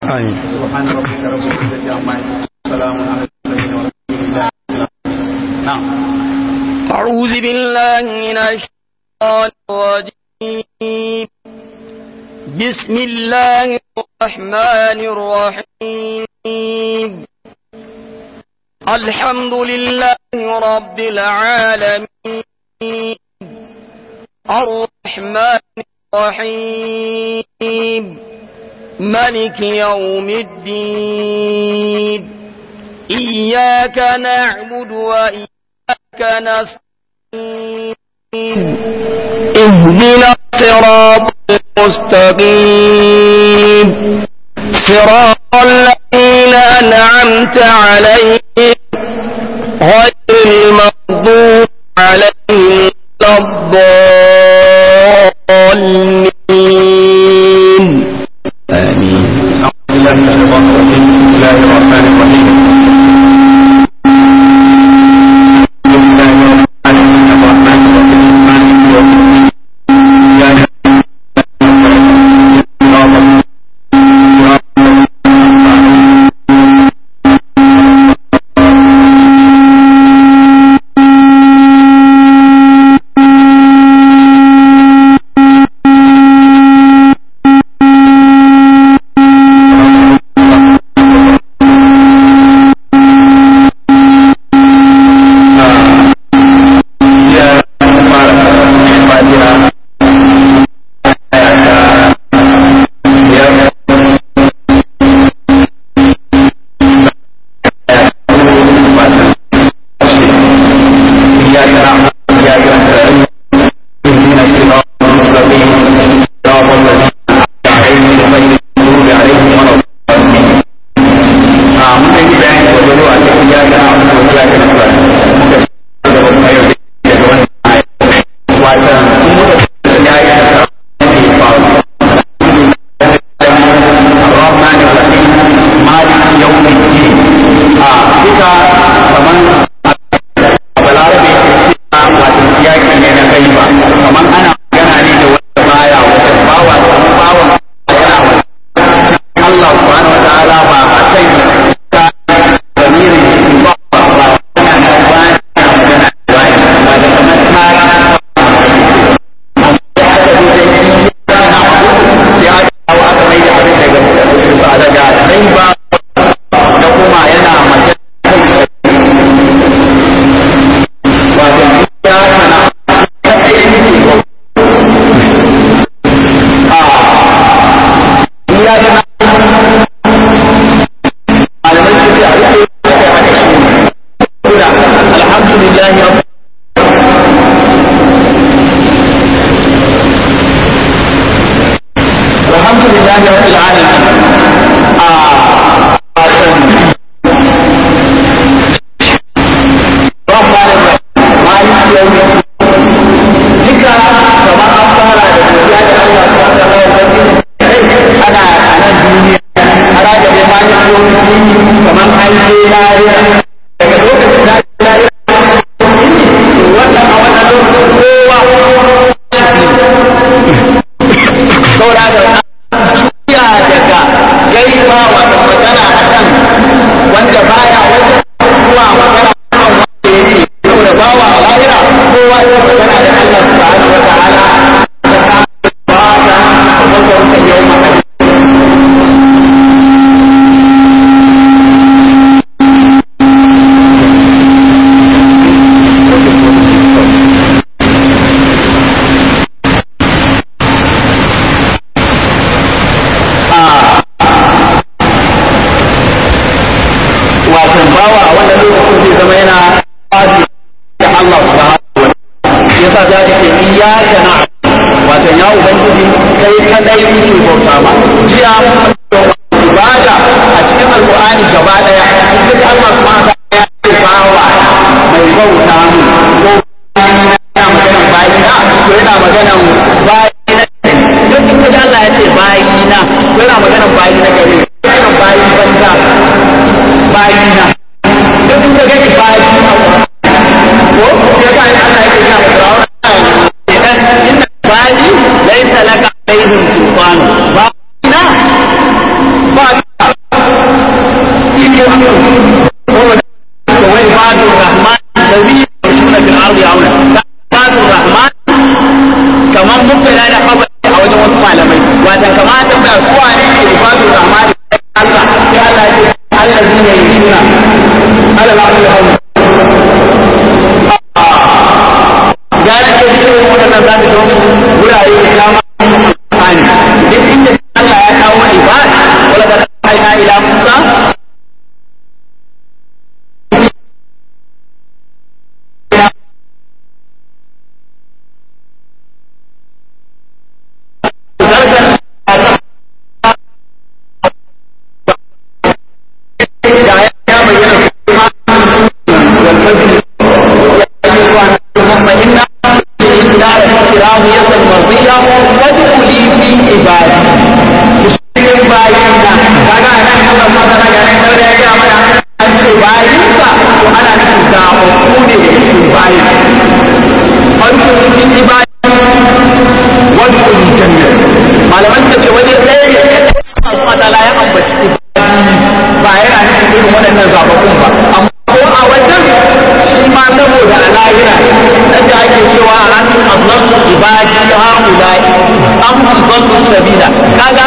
آمين سبحان ربك رب العزة عما يصفون سلام على المرسلين والحمد لله نعم أعوذ بالله من الشيطان الرجيم بسم الله الرحمن الرحيم الحمد لله رب العالمين الرحمن الرحيم ملك يوم الدين إياك نعبد وإياك نستعين اهدنا الصراط المستقيم صراط الذين أنعمت عليهم غير المغضوب عليهم ولا الضالين آمين أعوذ بالله من الشيطان الرجيم بسم الله الرحمن الرحيم بسم الله الرحمن الرحيم مالك يوم الدين إياك نعبد jiya fara fatiha aya ta biyar إياك نعبد وإياك نستعين اهدنا الصراط المستقيم صراط الذين أنعمت عليهم غير المغضوب عليهم ولا الضالين a muka yi bayani da wani a cikin ya ga abu da ya ga nasa muka da wani ayo da ga wani ayo wata kun muka sun ya ga nasa ne faru الرحمن الرحيم مالك يوم الدين a duka kaman balarabe ke cewa wato siyaki ne na gaiba kaman ana magana ne da wanda baya wajen bawa da bawan yana wajen Allah subhanahu wa ta'ala ba a kan ta damirin shi ba ba ba yana da bayan magana da bayan ba da kamar ta ya aka zo da yi na abu ya kawo aka mai da abin daga ba daga dai ba da kuma yana magana wato ya kana ta ɗaya ne ko a ya kana malamai su ce abin da ya kai haka shi ne kuna alhamdulillah ya alhamdulillah ya rabbil alamin a fatan rahman malik yawmi duka kamar an fara da godiya da Allah subhanahu wa ta'ala ana a nan duniya ana da bai mani yomi kamar an je lahira daga lokacin da ake lahira to wannan a wannan lokacin kowa saboda da juya daga gaiba wata magana a kan wanda baya wajen zuwa magana a kan wanda yake saboda bawa a lahira kowa ya magana da Allah subhanahu wa ta'ala ba ta wajen yau magana wasan bawa a wannan lokacin zai zama yana fadi da Allah subhanahu wa ta'ala yasa za ka ce iyyaka na wato ya ubangiji kai kadai muke bauta ba jiya ibada a cikin alqur'ani gaba daya in duk Allah subhanahu wa ta'ala ya ce bawa mai bauta mu ko yana maganan bayina ko yana maganan bayina duk in kaji Allah ya ce bayina ko yana maganan bayina gare yana bayin banza bayina duk in ka gani bayina ko ya sa Allah ya ce ya Fir'auna idan inna bali laysa laka alaihim sultan ba na za ka ga su wurare da dama Qur'ani duk inda Allah ya kawo ibad wala da aina ila Musa راضية مرضية وادخلي في عبادي cikin bayinka kaga a nan Allah ma tana ga nan daure ya ga mana an ce bayinka to ana nufin zaɓaɓɓu ne da cikin bayin wadkhulu fi ibadi wadkhulu jannat malaman ta ce waje ɗaya ne Allah ta'ala ya ambaci ibadi ba yana nufin irin waɗannan zaɓaɓɓun ba amma ko a wajen shi ma saboda a lahira yadda ake cewa a hannun azlatu ibadi haulai an azlatu sabila kaga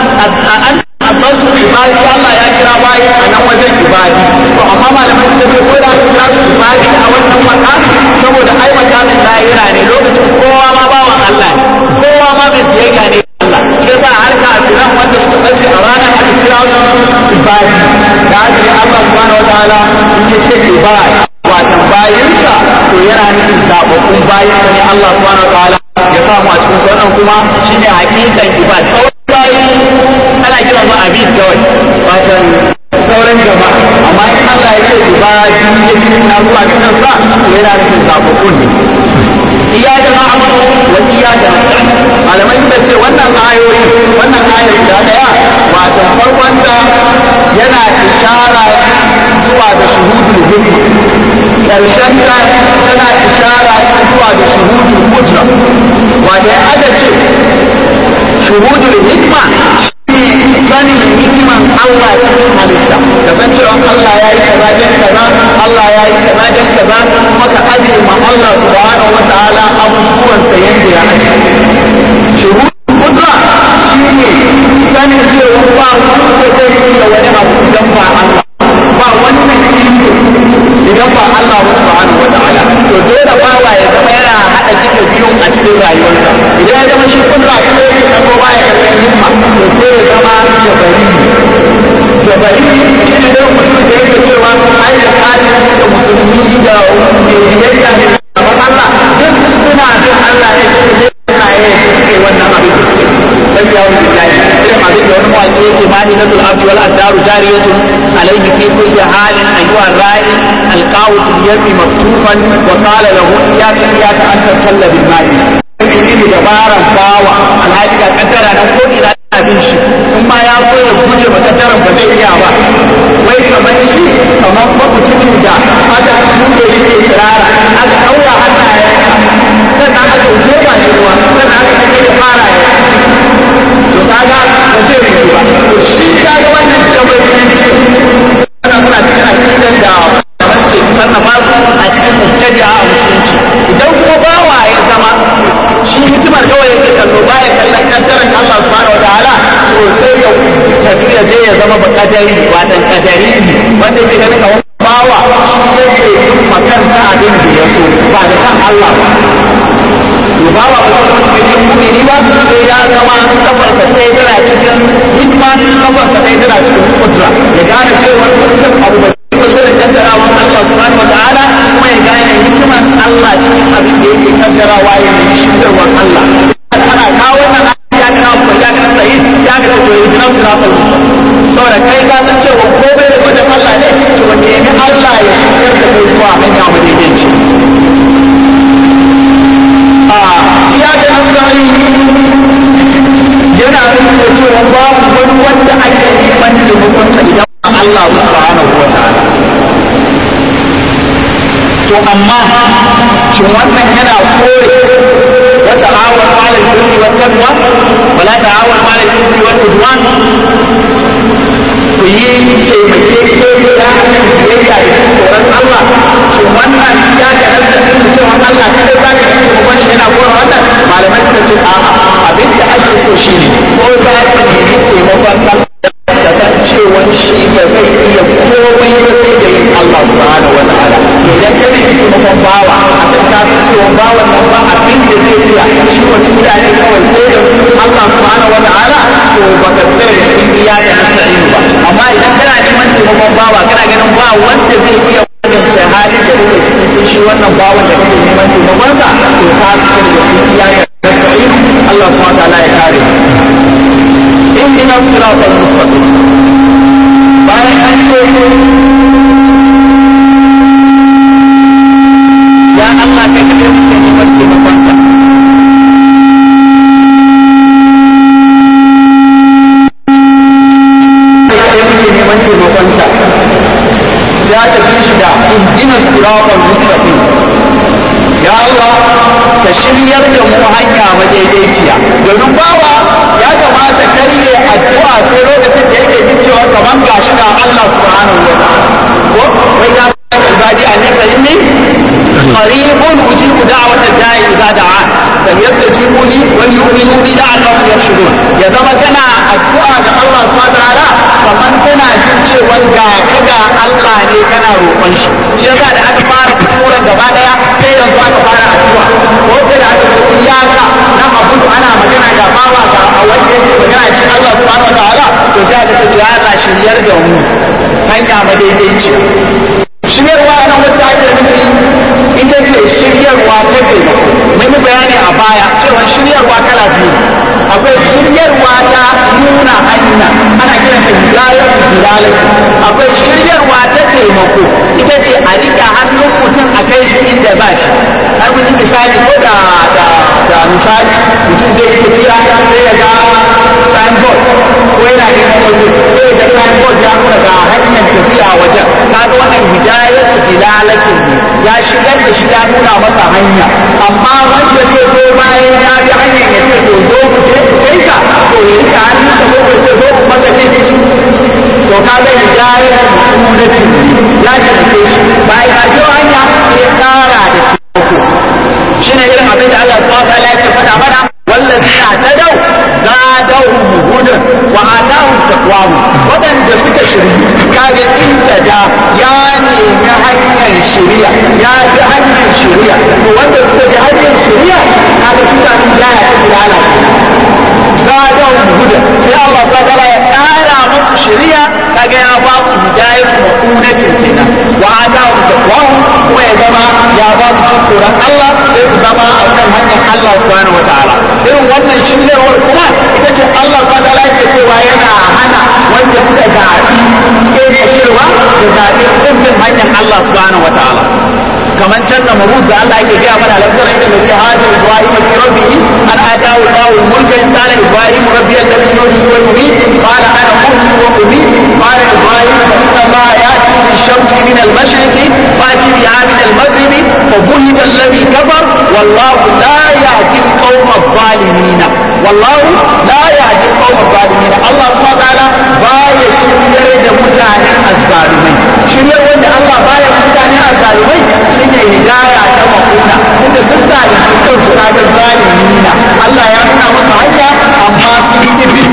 an azlatu ibadi Allah ya kira bayi a nan wajen ibadi to amma malamai suka ce ko da su kira su ibadi a wannan makami saboda ai makamin lahira ne lokacin kowa ma bawan Allah ne kowa ma mai biyayya ne Allah sai sa har kafiran wanda suka bace a ranar aka kira su ibadi da haka ne Allah subhanahu wataala yake ce ibadi watan bayinsa to yana nufin zaɓaɓɓun bayinsa ne Allah subhanahu wataala ya samu a cikin wannan kuma shine hakikan ibad sauran bayi ana kira su abid kawai watan sauran jama'a amma in Allah ya ce ibadi ya ce ina zuwa ga kansa to yana nufin zaɓaɓɓun ne iyaka na'budu wa iyaka nasta'in malamai suka ce wannan ayoyi wannan ayar guda daya wato farkon ta yana ishara zuwa da shuhudul hikma karshen ta tana ishara zuwa da shuhudul hujra wato ya aka ce shuhudul hikma shine sanin hikiman Allah cikin halitta da san cewa Allah ya yi kaza don kaza Allah ya yi kaza don kaza kuma ka ajiye ma Allah subhanahu wa ta'ala abubuwan sa yanda ya ajiye shuhudul kudra shine sanin cewa ba wanda zai iya wani abu idan ba Allah ba wannan iko idan ba Allah subhanahu wa ta'ala to dole bawa ya zama yana hada duka biyu a cikin rayuwarsa idan ya zama shi kudra kuma yake kan ba ya kallon himma to sai ya zama jabari jabari shi ne dai mutum da yake cewa ai da kafiri da musulmi da mai biyayya ne kamar Allah duk suna bin Allah ne suka je suna yi suke wannan abin da suke dan ya wuce billahi irin abin da wani mawaƙi yake ma'inatul abdi wal adaru jariyatun alayhi fi kulli halin ayyuha ra'i alqawu fil yami maktufan wa qala lahu iyyaka iyyaka an tatalla bil ma'i menene dabaran bawa alhaji ga kaddara nan ko ina abin shi in ma ya so ya guje ma kaddaran ba zai iya ba wai kamar shi kamar mabucin da aka tuke shi ne tsirara aka ɗaura hannayensa sannan aka jefa shi ruwa sannan aka kake ya fara ya to kaga ba zai rike ba to shi kaga wannan jabarinci ana suna cikin aqidan da suke sarrafa su a cikin mubtadi'a a musulunci idan kuma bawa ya zama shi hikimar kawai yake kallo baya kallon kaddaran Allah subhanahu wataala to sai ya tafi ya je ya zama ba kadari watan kadari ne wanda yake ganin kamar bawa shi yake yin makanta abin da ya so ba da kan Allah ba to bawa ba zai zama cikin mumini ba sai ya zama kafarsa ɗaya tana cikin hikima kafarsa ɗaya tana cikin kudura ya gane cewa dukkan abu ba kusa da kaddarawan Allah subhanahu wa ta'ala kuma ya gane hikiman Allah cikin abin da yake kaddarawa ya nemi shigarwar Allah ana kawo wannan ya ga nawa ya ga sai ya ga to yi nan da fa saboda kai ka san cewa ko bai da wajen Allah ne to wanda ya Allah ya shigar da kai zuwa hanya madaidaici a iya da asali yana nuna cewa babu wani wanda ake neman taimakonsa idan Allah subhanahu wa ta'ala to amma shin wannan yana kore wa ta'awun 'ala al-birri wat taqwa wa la ta'awun 'ala al-ithmi wal 'udwan ku yi taimake ko ya akan biyayya da tsoron Allah shin wannan ya ga nan da kan cewa Allah kada za ka yi kuma shi yana kora wannan malamai suka ce a'a abin da ake so shine ko za ka nemi taimakon Allah da san cewa shi ba zai iya komai ba sai da yin Allah subhanahu wa ta'ala idan ka nemi taimakon bawa a kan ka san cewa bawan nan ba abin da zai iya amma idan kana neman taimakon bawa kana ganin ba wanda zai iya magance halin da kake cikin sai shi wannan bawan da kake neman taimakon sa to ka fitar da kuɗi ya karɓi Allah subhanahu wa ta'ala ya kare اهدنا الصراط المستقيم bayan an ce ya Allah kai kaɗai muke neman taimakonka kai kaɗai muke neman taimakonka ya tafi shi da ihdina siratal mustaqim ya Allah ka shiryar da mu hanya madaidaiciya domin bawa ya kamata karye addu'a sai lokacin da yake jin cewa kaman gashi da Allah subhanahu wa ta'ala ko wai ya san ibadi annaka inni qaribun ujibu da'wata da'i idza da'a dan yastajibu li wa yu'minu bi la'allahum yarshudun ya zama kana addu'a ga Allah subhanahu wa ta'ala kaman kana jin cewa ga kaga Allah ne kana roƙon shi shi yasa da aka fara suran gaba daya sai yanzu aka fara addu'a ko sai da aka ce iyaka na abudu ana magana ga bawa ga wanda yake magana cikin Allah subhanahu wa ta'ala to sai aka ce ya Allah shiryar da mu hanya madaidaici shiryarwa nan wacce ake nufi ita ce shiryarwa ta taimako mun yi bayani a baya cewa shiryarwa kala biyu akwai shiryarwa ta nuna hanya ana kiran ta hidalar hidalar akwai shiryarwa ta taimako ita ce a riƙa hannun mutum a kai shi inda ba shi har mun yi misali ko da da da misali mutum zai yi tafiya sai ya ga signboard ko yana neman waje sai ya ga signboard ya nuna ga hanyar tafiya wajen kaga wannan hidayatu dilalatin ne ya shigar da shi ya nuna masa hanya amma wanda zai zo bayan ya bi hanyar ya ce to zo ku je ku kai ka to ya yi hannun ka ko ya ce zo ku maka ce ki shi to kaga hidayatu dilalatin ne ya tafi shi bayan ya biyo hanya sai ya kara da taimako shine irin abin da Allah subhanahu wa ta'ala yake faɗa mana والذين اهتدوا زادهم هدى وآتاهم تقواهم waɗanda suka shiri kaga intada ya nemi hanyar shiriya ya bi hanyar shiriya to wanda suka bi hanyar shiriya kaga suka bi ya ya ta lalace zadahum huda sai Allah subhanahu ya ƙara musu shiriya kaga ya ba su hidayar maqunatin kenan wa atahum taqwahum kuma ya zama ya ba su tsoron Allah sai su zama a kan hanyar Allah subhanahu wataala irin wannan shiryarwar kuma ita ce Allah subhanahu wataala yake cewa yana hana wanda suka zaɓi ke shirwa da zaɓi ɗin hanyar Allah subhanahu wataala kamar can da mabud da Allah yake gaya mana lafiyar inda da ce hajji Ibrahim fi rabbihi an atahu Allahu mulkan kana Ibrahim rabbi alladhi yuhyi wa yumiit qala ana muhyi wa umiit qala Ibrahim fa inna Allah ya'ti bi shamsi min al-mashriq fa'ti biha min al-maghrib fa buhita alladhi kafar wallahu la yahdi al-qawm adh-dhalimin wallahu la yahdi al-qawm adh-dhalimin Allah subhanahu wa ta'ala baya shiryar da mutanen azzalumai shiryar wanda Allah baya mutanen azzalumai shine hidaya ta makuna inda sun zalunci kansu kaga zalimina Allah ya nuna musu hanya amma sun kibi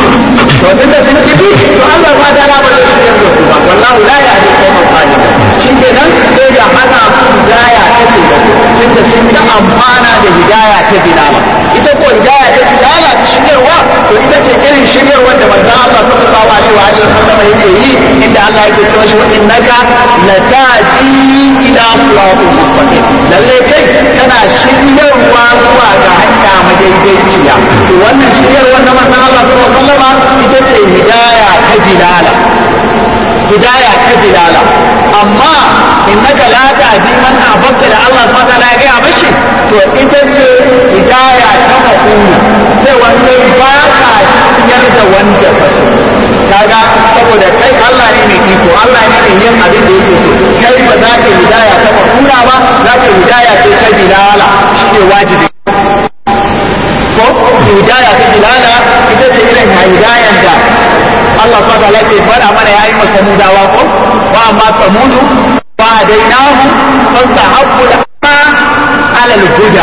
to tunda sun kibi to Allah ba da ba zai shiryar da su ba wallahu la yahdi qawmal zalimin shi kenan sai ya hana su hidaya ta ce tunda sun ta amfana da hidaya ta dilala ita ko hidaya ta dilala ta shiryarwa to ita ce irin shiryarwar da manzo Allah sallallahu alaihi wa alihi wasallam yake yi inda Allah yake cewa shi wa innaka latati ila siratul mustaqim lalle kai kana shiryarwa zuwa ga hanya madaidaiciya to wannan shiryarwar da manzo Allah sallallahu alaihi wa sallam ita ce hidaya ta dilala hidaya ta dilala amma innaka la tahdi man ahbabta da Allah subhanahu wa ta'ala ya ga mashi to ita ce hidaya ta mafuna sai wanda ba ka shiryar da wanda ka so kaga saboda kai Allah ne mai iko Allah ne mai yin abin da yake so kai ba za ka hidaya ta mafuna ba za ka hidaya ce ta dilala shi ne wajibi ko hidaya ta dilala ita ce irin hidayan da Allah subhanahu wa ta'ala ke fara mana yayi masa mudawa ko wa amma samudu fa dainahu fastahabbu al-ama ala al-huda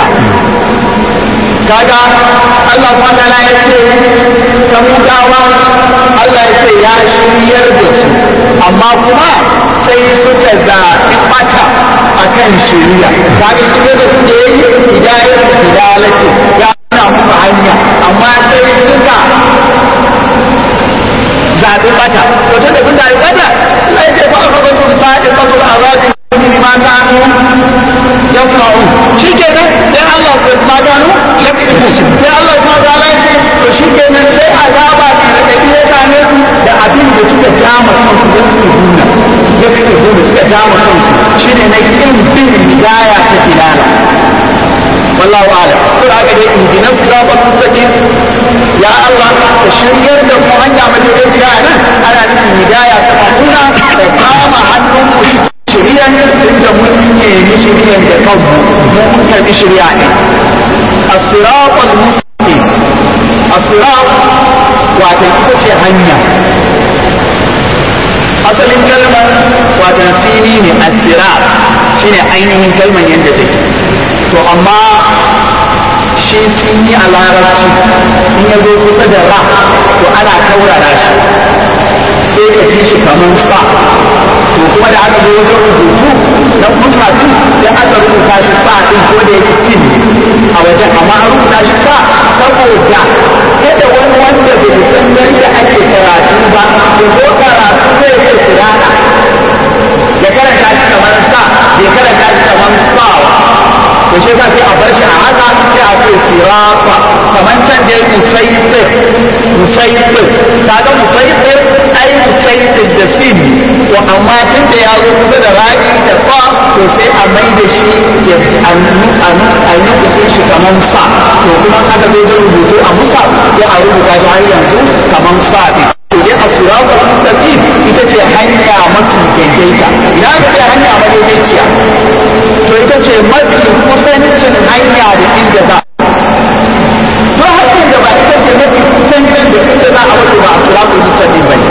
kaga Allah subhanahu wa ta'ala ya ce samudawa Allah ya ce ya shiryar da su amma kuma sai suka zaɓi mata akan shiriya kaga shiryar da su da yayi hidayar hidalati ya nuna musu hanya amma sai suka zaɓi zaɓi bata to tunda sun zaɓi bata Allah ya ce fa aka zanto sa'in fatul azabi bima kanu yasma'un shikenan sai Allah sai ma gano yakibu sai Allah ma gano ya ce to shikenan sai azaba ta da iya same su da abin da suka jama kansu don su nuna yakibu suka jama kansu shine na kin bin hidaya ta tilala wallahu a'lam to aka dai ihdina siratal mustaqim ya Allah ka shiryar da mu hanya madaidaiciya nan ana nufin hidaya ta mamuna da kama hannun ku shiriyan inda mun nemi shiriyan da kanmu mun karbi shiriya ne as-siratal mustaqim as-sirat wato ita ce hanya asalin kalmar wato sini ne as-sirat shine ainihin kalmar yadda take to amma shi sini a larabci in ya zo kusa da ra to ana kaurara shi sai ka ci shi kamar sa to kuma da aka zo wajen rubutu na musafin sai aka rubuta shi sa din ko da yake sin a wajen amma an rubuta shi sa saboda kada wani wanda bai san yadda ake karatu ba ya zo karatu zai zai kirana ya karanta shi kamar sa ya karanta shi kamar sawa to shi ka sai a bar shi a haka sai a ce sirafa kamar can da yake musayyib musayyib kaga musayyib ai musayyib da sin to amma tun da ya zo kusa da ra'i da fa to sai a mai da shi ya a nuka shi kamar sa to kuma aka zo da rubutu a musa sai a rubuta shi har yanzu kamar sa ɗin to dai a siratul mustaqim ita ce hanya mafi daidaita idan aka ce hanya madaidaiciya to ita ce mafi kusancin hanya da inda za to hanyar da ba ita ce mafi kusanci da inda za a wato ba a siratul mustaqim bane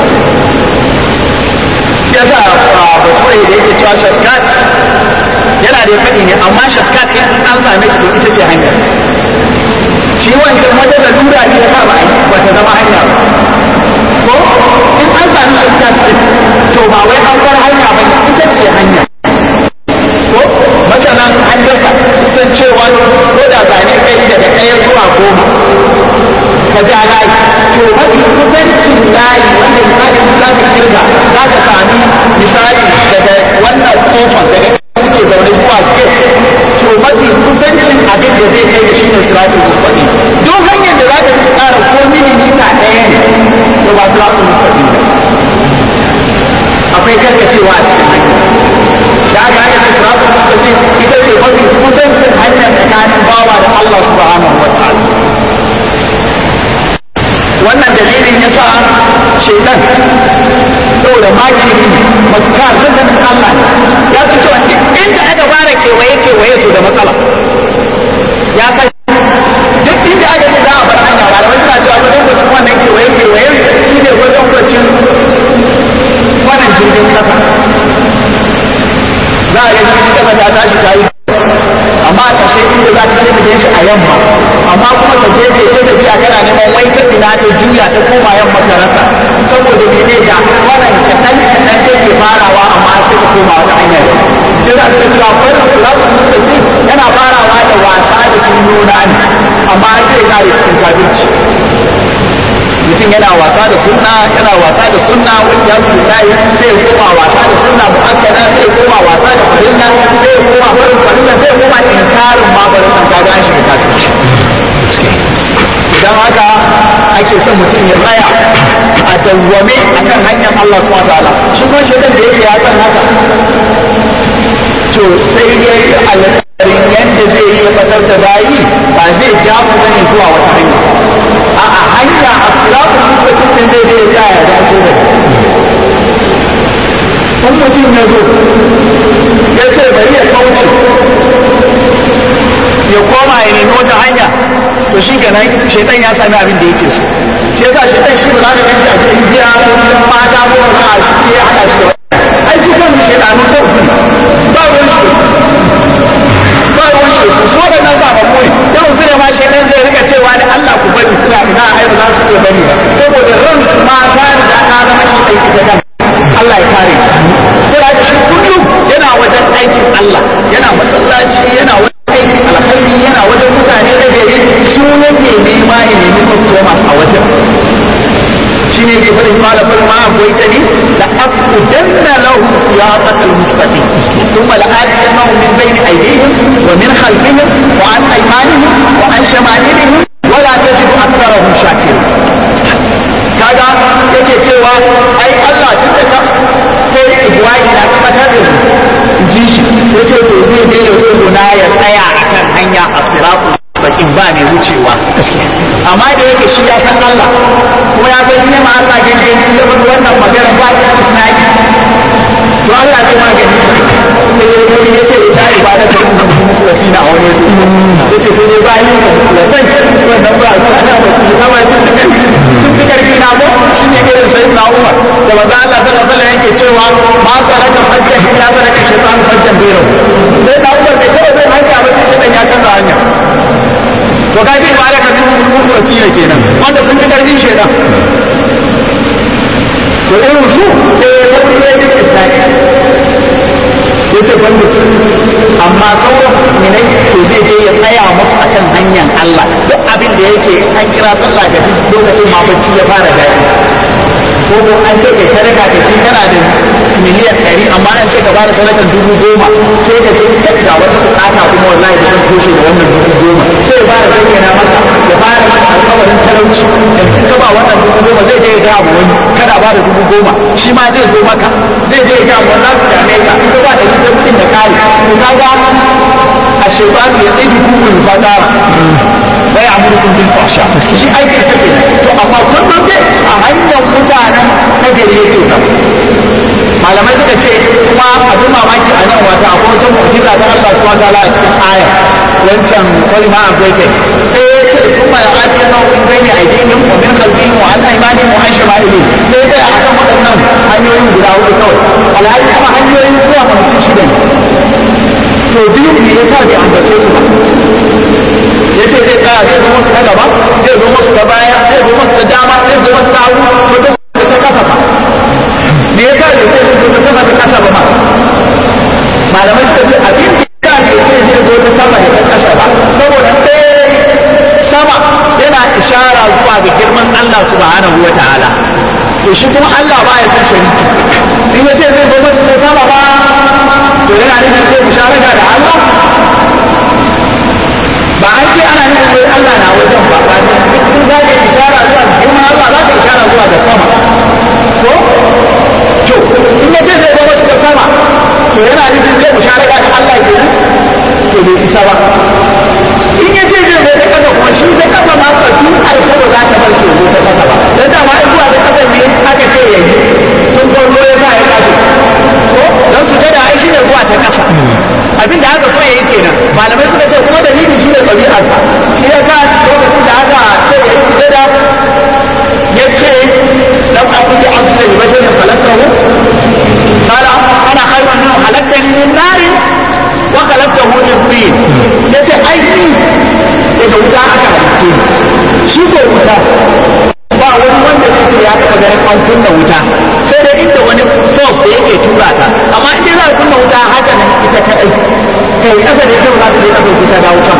yasa bature da yake cewa shortcut yana da faɗi ne amma shortcut in an same shi to ita ce hanya shi wancan wata da lura ne ya ba ba ta zama hanya ba ko in an sami shortcut din to ba wai an bar hanya ba ita ce hanya ko masanan an daka san cewa ko da zane kai daga ɗaya zuwa goma ka ja layi to mafi kusancin layi wanda misali za ka kirga za ka sami misali daga wannan kofar daga kuke zaune zuwa gate to mafi kusancin abin da zai kai da shi ne siratul mustaqim duk hanyar da za ka tsara ko milimita ɗaya ne to ba siratul mustaqim ba akwai karkacewa a cikin hanya da aka haka ce siratul mustaqim ita ce mafi kusancin hanyar tsakanin bawa da Allah subhanahu wa ta'ala wannan dalilin ya sa shaitan saboda makiri makar zanzanin Allah ya fi cewa inda aka fara kewaye kewaye to da matsala ya san duk inda aka ce za a bar hanya malamai suna cewa wajen kwacin wannan kewaye kewaye shi ne wajen kwacin wannan jirgin kasa za a yi jirgin kasa ta tashi ta yi amma a ƙarshe inda za ta sai ta shi a yamma amma kuma ta je ta tafiya kana neman wai ta ina ta juya ta koma yamma ta rasa saboda me ne da wannan kaɗan kaɗan ta ke farawa amma sai ta koma wata hanya da sai za ta cewa wannan kulatun mutane yana farawa da wasa da sun nuna ne amma sai kare cikin kafirci mutum yana wasa da sunna yana wasa da sunna wani ya su layi zai koma wasa da sunna mu'akkada zai koma wasa da farilla zai koma barin farilla zai koma inkarin ma barin nan kaga an shiga kafirci idan haka ake son mutum ya tsaya a dawwame akan hanyar Allah subhanahu wataala shi kuma shaitan da yake ya san haka to sai ya yi alƙarin yadda zai yi batar da bayi ba zai ja su bane zuwa wata hanya a hanya a sirafin mustaqim din zai dai ya ya dace da kun mutum ya zo ya ce bari ya kauce ya koma ya nemi wata hanya to shi kenan shaitan ya sami abin da yake so shi yasa shaitan shi ba za ka ganci a gidan giya ko gidan mata ko wani a shi ya haɗa shi da wani ai su kan shaitanun kan su ba ruwan shi ba ruwan shi su waɗannan ba ba koyi yau su ne ma shaitan zai rika cewa da Allah ku bari suna ina ai ba za su iya bari ba saboda ran su ma ta riga ta zama shi aiki ta kan Allah ya kare sai da shi kullum yana wajen aikin Allah yana masallaci yana wajen aikin alkhairi yana wajen mutane da gari sunan ne nema ya nemi customers a wajen shine ke faɗin malamin ma الصراط المستقيم ثم لآتينهم من بين أيديهم ومن خلفهم وعن أيمانهم وعن شمائلهم ولا تجد أكثرهم شاكرين kaga yake cewa ai Allah tun da ka kai Ibrahim na tabbatar da ji shi yace to zai je da gona ya tsaya akan hanya a siratu bakin ba mai wucewa amma da yake shi ya san Allah kuma ya ga nema Allah ganganci ya bar wannan magana ba ta da tunani to Allah zai magani sai ya ce ya ibada da mutlasi na wani yace yace to ne ba yin mutlasai wannan ba ta da mutlasi kama sun fi karfi na ko shi ne irin sai na Umar da manzo Allah sallallahu alaihi yake cewa ma saraka hajjan illa saraka shaytan hajjan biro sai na Umar bai taɓa zai hanya ba sai shaytan ya canza hanya to ka ce ba da ka tun mutlasi ne kenan wanda sun fi karfin shaytan to irin su sai ya tafi ya ji islami ya ce banda su amma sauran mu'minai to zai je ya tsaya musu akan hanyar Allah duk abin da yake in an kira sallah da duk lokacin ma bacci ya fara daɗi ko ko an ce kai sadaka da shi kana da miliyan ɗari amma an ce ka bada sadakan dubu goma sai ka ce kai ga wata bukata kuma wallahi da zan toshe da wannan dubu goma sai ya fara bayyana masa ya fara masa alƙawarin talauci yanzu in ka ba wannan dubu goma zai je ya ga abu wani kada ba da dubu goma shi ma zai zo maka zai je ya ga abu wani su dame ka in ka ba da sai kuɗin da kare to kaga a shekaru ya tsaye hukun fadara bai amurkun bil fasha shi aiki take to amma kullum dai a hanyar mutanen nagari yake zama malamai suka ce kuma abin mamaki a nan wata akwai wata mu'jiza ta Allah subhanahu wataala a cikin aya wancan wani ma updated sai ya ce kuma ya ati yana min bayni aidihim wa min khalfihim wa an aymanihim wa an shama'ilihim sai dai a kan waɗannan hanyoyin guda hudu kawai alhali kuma hanyoyin zuwa mutum shida ne to biyu ne ya sa bai ambace su ba ya ce zai tsaya zai zo musu ta gaba zai zo musu ta baya zai zo musu ta dama zai zo musu ta hagu ko ta ta kasa ba me yasa bai ce zai zo ta sama ta kasa ba ma malamai suka ce abin da bai ce zai zo ta sama da ta kasa ba saboda ɗaya sama yana ishara zuwa ga girman Allah subhanahu wa ta'ala to shi kuma Allah ba ya san shariki in ya ce zai zo musu ta sama ba to yana nufin zai musharaka da Allah ba an ce ana nufin wai Allah na wajen ba ba ne in za ka ishara zuwa girman Allah za ka ishara zuwa ga sama ko to in ya ce zai zama shi da sama to yana nufin zai musharaka da Allah kenan to bai isa ba in ya ce zai zai da kasa kuma shi da kasa ma ka tun alfa ba za ta bar shi zo ta kasa ba dan da ma zuwa da kasa ne aka ce ya yi tun farko ya sa ya kasu ko dan su da ai shi ne zuwa ta kasa abin da aka so ya yi kenan malamai suka ce kuma dalili shi ne ɗabi'arsa shi ya sa lokacin da aka ce ya yi sujada ya ce lam akun bi abdu da basharin khalaqtahu qala ana khayrun minhu khalaqtani min narin wa khalaqtahu min tin yace ai ni daga wuta aka halice ni shi ko wuta ba wani wanda zai ce ya taɓa ganin an kunna wuta sai dai inda wani force da yake tura ta amma in dai za a kunna wuta haka nan ita kadai kai kasa da ita ba za ta je kasa wuta da wutan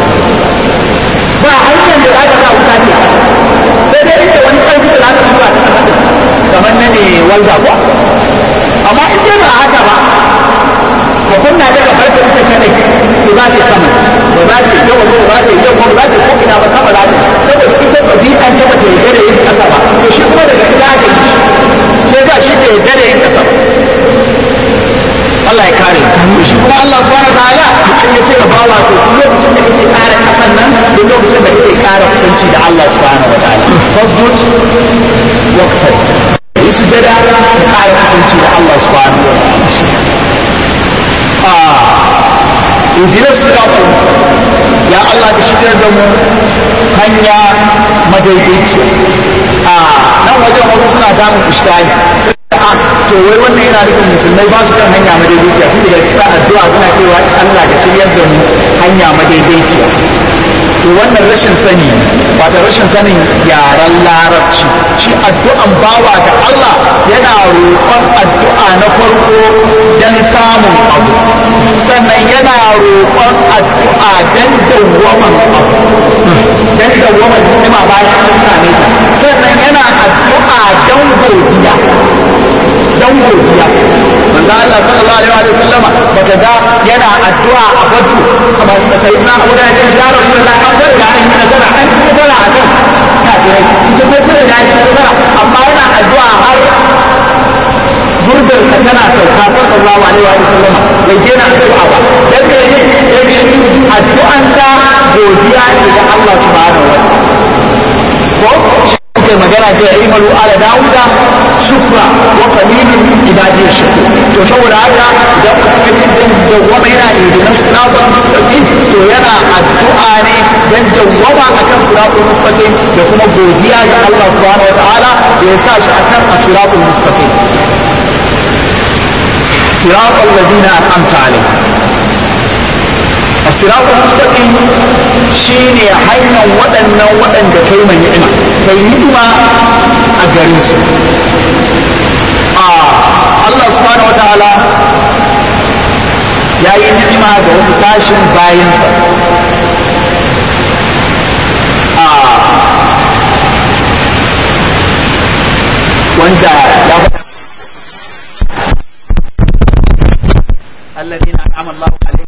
ba hanyar da za ka sa wuta ce sai dai inda wani ƙarfi da za ka tura ta kasa din kamar na ne walda ko amma in dai ba haka ba ka kunna ta ka farka ita kadai to za ta sama ba za ta yawa ko ba ta yawa ba za ta ko ina ba sama za ta saboda ita ba bi an taba ta yarda da yin kasa ba to shi kuma daga ita aka yi sai ga shi da yarda da yin kasa Allah ya kare to shi kuma Allah subhanahu wataala an ya ce bawa to lokacin da kake kare kasan nan duk lokacin da kake kare kusanci da Allah subhanahu wataala fasjud waqtai yi sujada ka kare kusanci da Allah subhanahu wataala idinar siratul ya Allah ka shigar da mu hanya madaidaici a nan wajen wasu suna samun iskali a to wai wannan yana nufin musulmai ba su kan hanya madaidaiciya tun daga cikin addu'a suna cewa Allah ka shiryar da mu hanya madaidaiciya to wannan rashin sani ba da rashin sanin yaren larabci shi addu'an bawa ga Allah yana roƙon addu'a na farko don samun abu sannan yana roƙon addu'a don dawwaman abu don dawwaman ni'ima bayan an same ta sannan yana addu'a don godiya don godiya manzo manzo Allah sallallahu alaihi wa sallama baka ga yana addu'a a badu kamar da sai na Abu da ya ya Rasulullah an bar da an yi nazara an yi nazara a kan kafirai ita ko kuma da ya nazara amma yana addu'a har gurbin ka tana sauka sallallahu alaihi wa sallama bai daina addu'a ba dan ne yake addu'an ta godiya ne ga Allah subhanahu wa ta'ala ko kai magana ce ya imalu ala dawuda shukra wa qalilun ibadi shukur to saboda haka idan mutum ya cikin dawwama yana idinan siratal mustaqim to yana addu'a ne dan dawwama akan siratal mustaqim da kuma godiya ga Allah subhanahu wa ta'ala da ya sa shi akan siratal mustaqim siratal ladina an'amta alaihim الصراط المستقيم شيني حينا ودنا ودن كيما نعمة كي نعمة أجريس آه الله سبحانه وتعالى يا نعمة da wasu tashin bayansa wanda ya الذين أنعم الله عليهم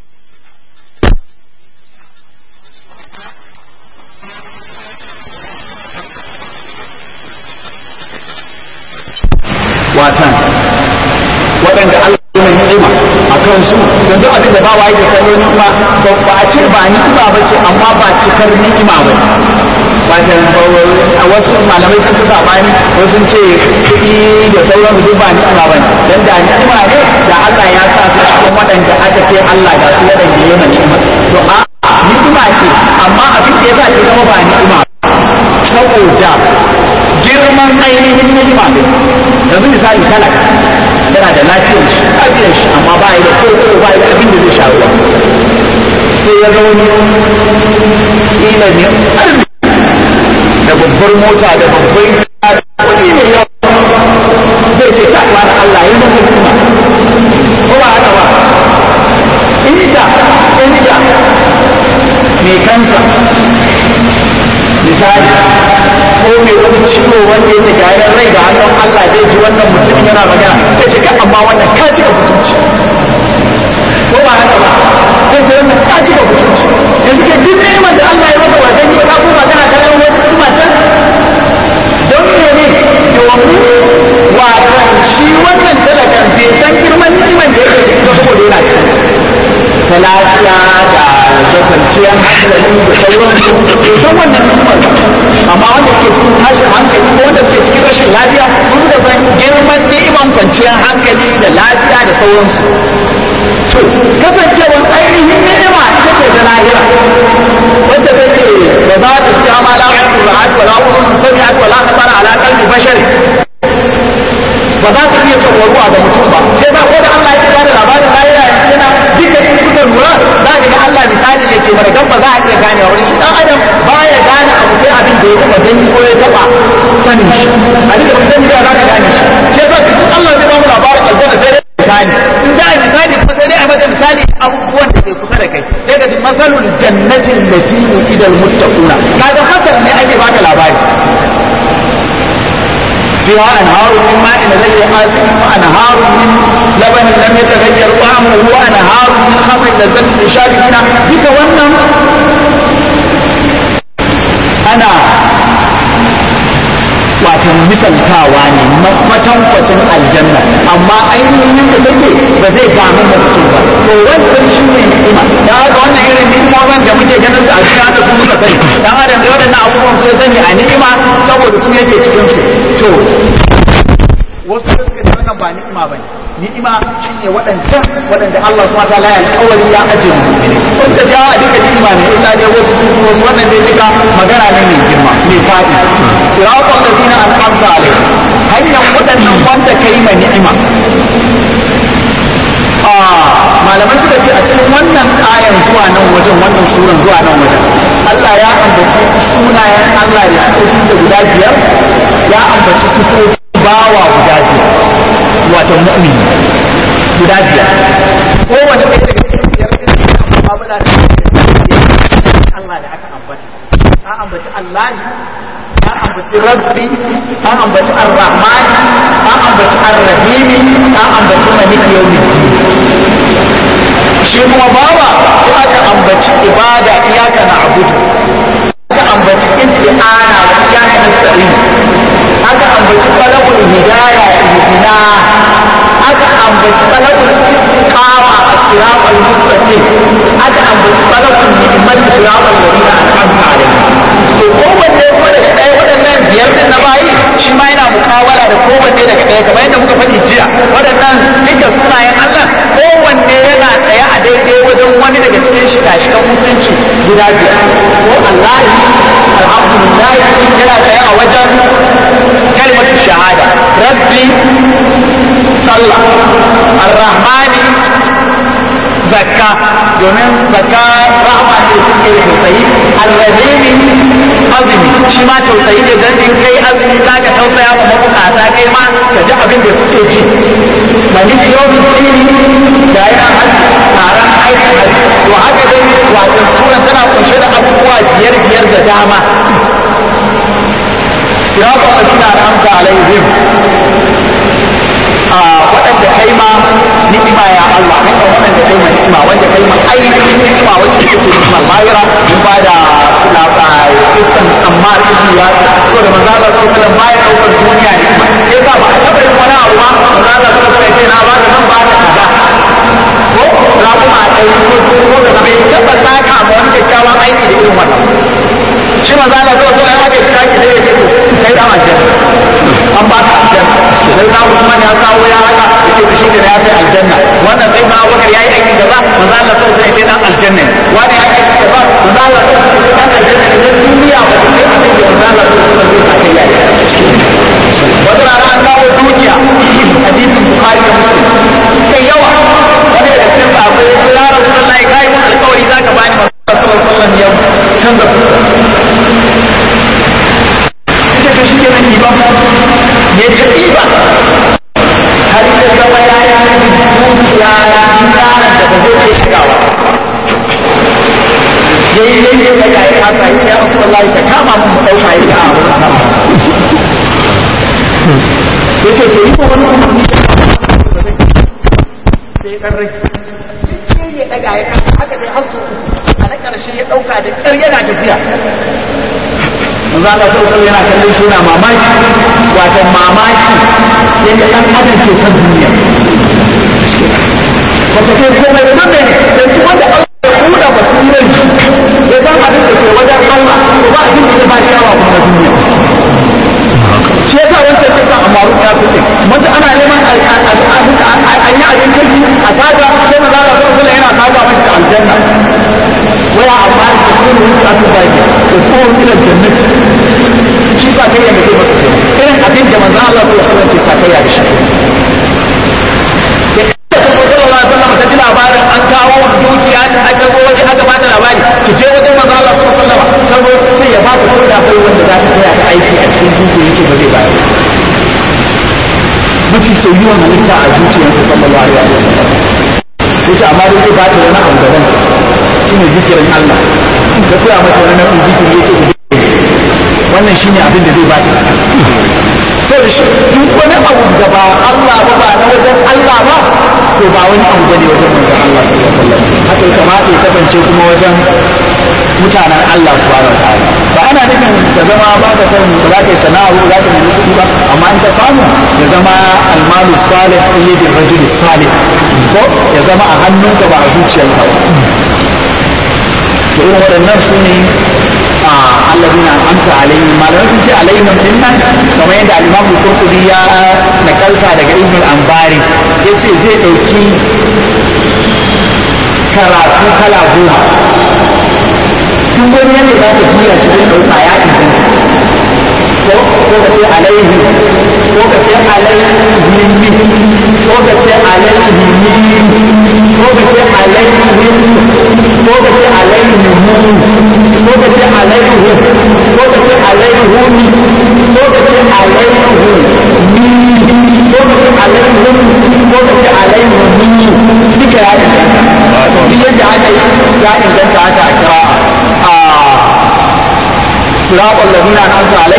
watan waɗanda Allah ya mai ni'ima a kansu don duk abin da ba wa yake kallo ni'ima ba ba a ce ba ni'ima ba ce amma ba cikar ni'ima ba ce watan a wasu malamai sun suka bani wasu ce kuɗi da sauran duk ba ni'ima ba ne dan da ni'ima ne da Allah ya sa su cikin waɗanda aka ce Allah ga su waɗanda ya mai ni'ima to a ni'ima ce amma abin da ya sa ce zama ba ni'ima saboda girman ainihin ni'ima ne yanzu misali talaka yana da lafiyar shi lafiyar shi amma ba ya da ko ba ya da abin da zai sha ruwa sai ya zauni ila ne da babbar mota da babbar kuɗi mai yawa zai ce ta wani Allah ya zama ni'ima ko ba haka ba inda inda mai kansa misali ko mai wani ciwo wanda yake gayan rai da hannun Allah zai ji wannan mutumin yana magana sai ce kai amma wannan ka cika mutunci ko ba haka ba sai ce wannan ka cika mutunci yanzu ke duk neman da Allah ya maka wajen yi ka kuma kana kallon wani kuma can don me ne domin wato shi wannan talakan bai san girman niman da yake ciki ba saboda yana cikin ta lafiya da da kwanciyar hankali da sauransu bai san wannan ni'imar ba amma wanda ke cikin tashin hankali ko wanda ke cikin rashin lafiya su suka san girman ni'iman kwanciyar hankali da lafiya da sauransu to kasancewar ainihin ni'ima ita ce ta lahira wacce take da za ta ci ma la yaqulu ra'at wa la udhun sami'at wa la khabara ala qalbi bashar ba za ta iya tsawaruwa ga mutum ba sai ba ko da Allah ya bada labarin lahira yanzu yana duka in kuka lura za ka ga Allah misali yake mana dan ba za a iya gane wani shi dan adam baya gane abu sai abin da ya taba gani ko ya taba sanin shi abin da ba sani ba za ka gane shi sai ba duk Allah zai ba mu labarin aljanna sai dai misali in za a yi misali kuma sai dai a mata misali abubuwan da ke kusa da kai sai ka ji masalul jannatin lati idal muttaquna kaga hakan ne ake baka labari فيها أنهار من ماء غير آسن وأنهار من لبن لم يتغير طعمه وأنهار من خمر لذة للشاربين ذيك ونم أنا watan misaltawa ne matankwacin aljanna amma ainihin da take ba zai damu mutum ba to wancan shi ne ni'ima da haka wannan irin ni'imomin da muke ganin su a cikin haka sun muka sani dan adam da waɗannan abubuwan su ya sani a ni'ima saboda su yake cikin su to wasu suka ce wannan ba ni'ima ba ne ni'ima shine waɗancan waɗanda Allah subhanahu wataala ya alƙawari ya aje mu wasu ka ce a duka ni'ima ne illa dai wasu sun fi wasu wannan dai duka magana ne mai girma mai faɗi siratal ladina an'amta alaihim hanyar waɗannan wanda kai ma ni'ima malamai suka ce a cikin wannan ayan zuwa nan wajen wannan suran zuwa nan wajen Allah ya ambaci sunayen Allah da sifofinsa guda biyar ya ambaci sifofin bawa guda biyar wato mu'mini guda biyar kowane ɗaya daga cikin biyar ɗin da ya mu'amala da Allah da aka ambata an ambaci Allah ya ambaci ambaci rabbi an ambaci ar-rahman an ambaci ar-rahim an ambaci malik yawmiddin shi kuma bawa sai aka ambaci ibada iyaka na abudu aka ambaci isti'ana wa iyaka nasta'in aka ambaci talabul hidaya ihdina aka ambaci talabul istiqama as-siratal mustaqim aka ambaci talabul ni'mat siratal ladina an'amta alaihim to kowanne kuma daga ɗaya waɗannan biyar din na bayi shi ma yana mukawala da kowanne daga ɗaya kamar yadda muka faɗi jiya waɗannan duka sunayen Allah kowanne yana tsaye a daidai wajen wani daga cikin shika-shikan musulunci guda biyar ko Allah alhamdulillah yana tsaye a wajen kalmar shahada rabbi sallah ar-rahmani zakka domin zakka rahama ne suke da tausayi allazini azumi shi ma tausayi ne dan in kai azumi za ka tausaya wa mabukata kai ma ka ji abin da suke ji malik yawmin dini da ya taron aikin haji to haka dai wato sura tana kunshe da abubuwa biyar biyar da dama sirata alladina an'amta alaihim a waɗanda kai ma ni'ima ya Allah haka waɗanda kai ma ni'ima wanda kai ma ainihin ni'ima wacce take ni'imar lahira mun ba da kisan amma ibn ya so da manzo Allah sallallahu alaihi baya daukar duniya ni'ima sai ba ba a taɓa yin wani abu ba manzo Allah sallallahu alaihi na ba da nan ba da kaza ko za kuma a ɗaya ko ko da bai taɓa saka ma wani kyakkyawan aiki da irin wannan shi manzo Allah sallallahu alaihi haka ya ki sai ya ce kai da aljanna an ba ka aljanna sai na Usman ya kawo ya haka yace to shi da ya kai aljanna wannan sai na Abubakar yayi aiki da ba manzo Allah sallallahu alaihi ya ce dan aljanna wani ya aiki da ba manzo Allah sallallahu alaihi ya ce dan aljanna idan duniya ba ta kai abin da manzo Allah sallallahu alaihi ya kai yayi wata rana an kawo dukiya hadisin Bukhari da Muslim kai yawa wani da cikin sahabbai ya ce ya Rasulullahi kai mun alƙawari zaka bani manzo Allah sallallahu alaihi wasallam ya canza fuska ita ta shi kenan ɗiba ya ta ɗiba har ya zama ya yi dukiya na dinaran da ba zai iya shigawa ya yi yanke da ya yi haka ya ce ya rasu wallahi ka kama mun mu ɗauka ya ga abu na ya ce to yi ko wani kuma ni sai ya ɗan rai sai ya ɗaga ya kasa haka dai har su a na ƙarshe ya ɗauka da ƙyar yana tafiya manzo Allah sallallahu yana kallon shi yana mamaki wato mamaki yadda dan adam ke son duniya wato kai komai da nan ne dan kuma da Allah ya kuda basirar shi ya san abin da ke wajen Allah to ba abin da ya ba shi yawa kuma duniya shi yasa wancan kisa a maru ya fi wanda ana neman an yi abin kirki a saga sai maza Allah sallallahu yana saga mashi da aljanna waya amma da kuma wuta ta baki da kuma ila jannati shi sa kai ya mutu masa kenan irin abin da manzo Allah sallallahu alaihi wasallam ke sa kai ya shi da kuma sallallahu alaihi wasallam ta ji labarin an kawo dukiya ta aka zo waje aka bata labari ki je wajen manzo Allah sallallahu alaihi wasallam ta zo ta ce ya ba ku kuɗa kai wanda za ta taya ta aiki a cikin dukiya yace ba zai bayar mafi soyuwan halitta a zuciyarsa sallallahu alaihi wasallam yace amma dai zai ba ta wani abu daban shine zikirin Allah da koya mata wani nau'in zikiri yace wannan shine abin da zai ba ta kasa sai da shi duk wani abu da ba Allah ba ba na wajen Allah ba to ba wani abu bane wajen manzon Allah sallallahu alaihi wasallam haka ya kamata ya kasance kuma wajen mutanen Allah subhanahu wa ta'ala ba ana nufin ka zama ba ka san ba za ka yi sana'a ba za ka nemi kuɗi ba amma in ka samu ya zama almalu salih fi yadi rajul salih ko ya zama a hannunka ba a zuciyarka ba to irin waɗannan su ne a alladina amsa alaihim malamai sun ce alaihim din nan kamar yadda al-Imam Qurtubi ya nakalta daga Ibn al-Anbari yace zai dauki karatu kala goma duk wani yadda za ka juya shi zai dauka ya inganta ko ko ka ce alaihi ko ka ce alaihim ko ka ce alaihim ko ka ce alaihim ko ka ce alaihim ko ka ce alaihim ko ka ce alaihim ko ka ce alaihim ko ka ce alaihim ko ka ce alaihim duka ya inganta duk yadda aka yi ya inganta haka a kira a صراط الذين أنعمت عليهم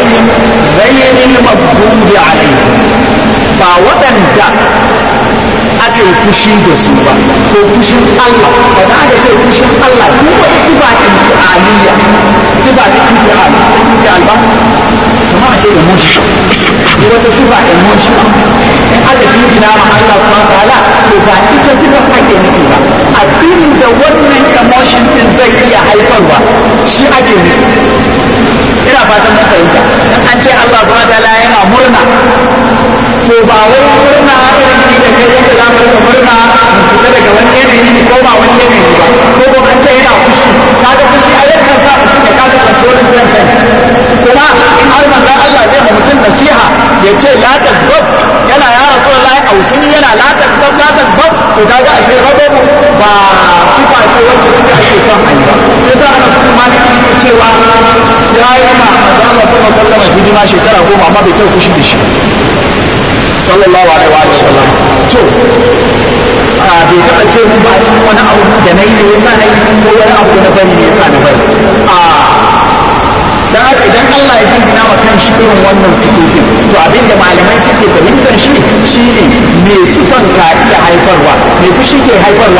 alaihim ghayril maghdubi alaihim ba waɗanda aka yi fushi da su ba ko fushin Allah ba za ka ce fushin Allah duk wani kiba ɗin fi'aliyya kiba ta fi'al fi'al ba kuma a ce emotion duk wata kiba emotion in aka jingina ma Allah subhanahu wa ta'ala to ba ita kiba ake nufi ba abin da wannan emotion din zai iya haifarwa shi ake nufi ina fatan mun fahimta in an ce Allah subhanahu wa ta'ala yana murna to ba wai murna irin ni da kai yadda za mu rika murna mu fita daga wani yanayi mu koma wani yanayi ba ko ko an ce yana fushi kaga fushi a yadda ka fushi da kaga kontrolin kanka kuma in har manzo Allah zai ma mutum nasiha ya ce la tazbab yana ya rasulullahi ausini yana la tazbab la tazbab to kaga ashe rababu ba sifa ce wacce take ake son a yi ba sai da ana su kuma ne cewa ya yi ma manzo Allah sallallahu alaihi wasallam hidima shekara goma amma bai taɓa fushi da shi sallallahu alaihi wa sallam to a bai taɓa ce mun ba a cikin wani abu da na yi ne yasa na yi ko wani abu na bari ne yasa na bari a dan haka idan Allah ya jingina ma kan shi irin wannan sifofin to abin da malamai suke fahimtar shi shine me sifan ka iya haifarwa me fushi ke haifarwa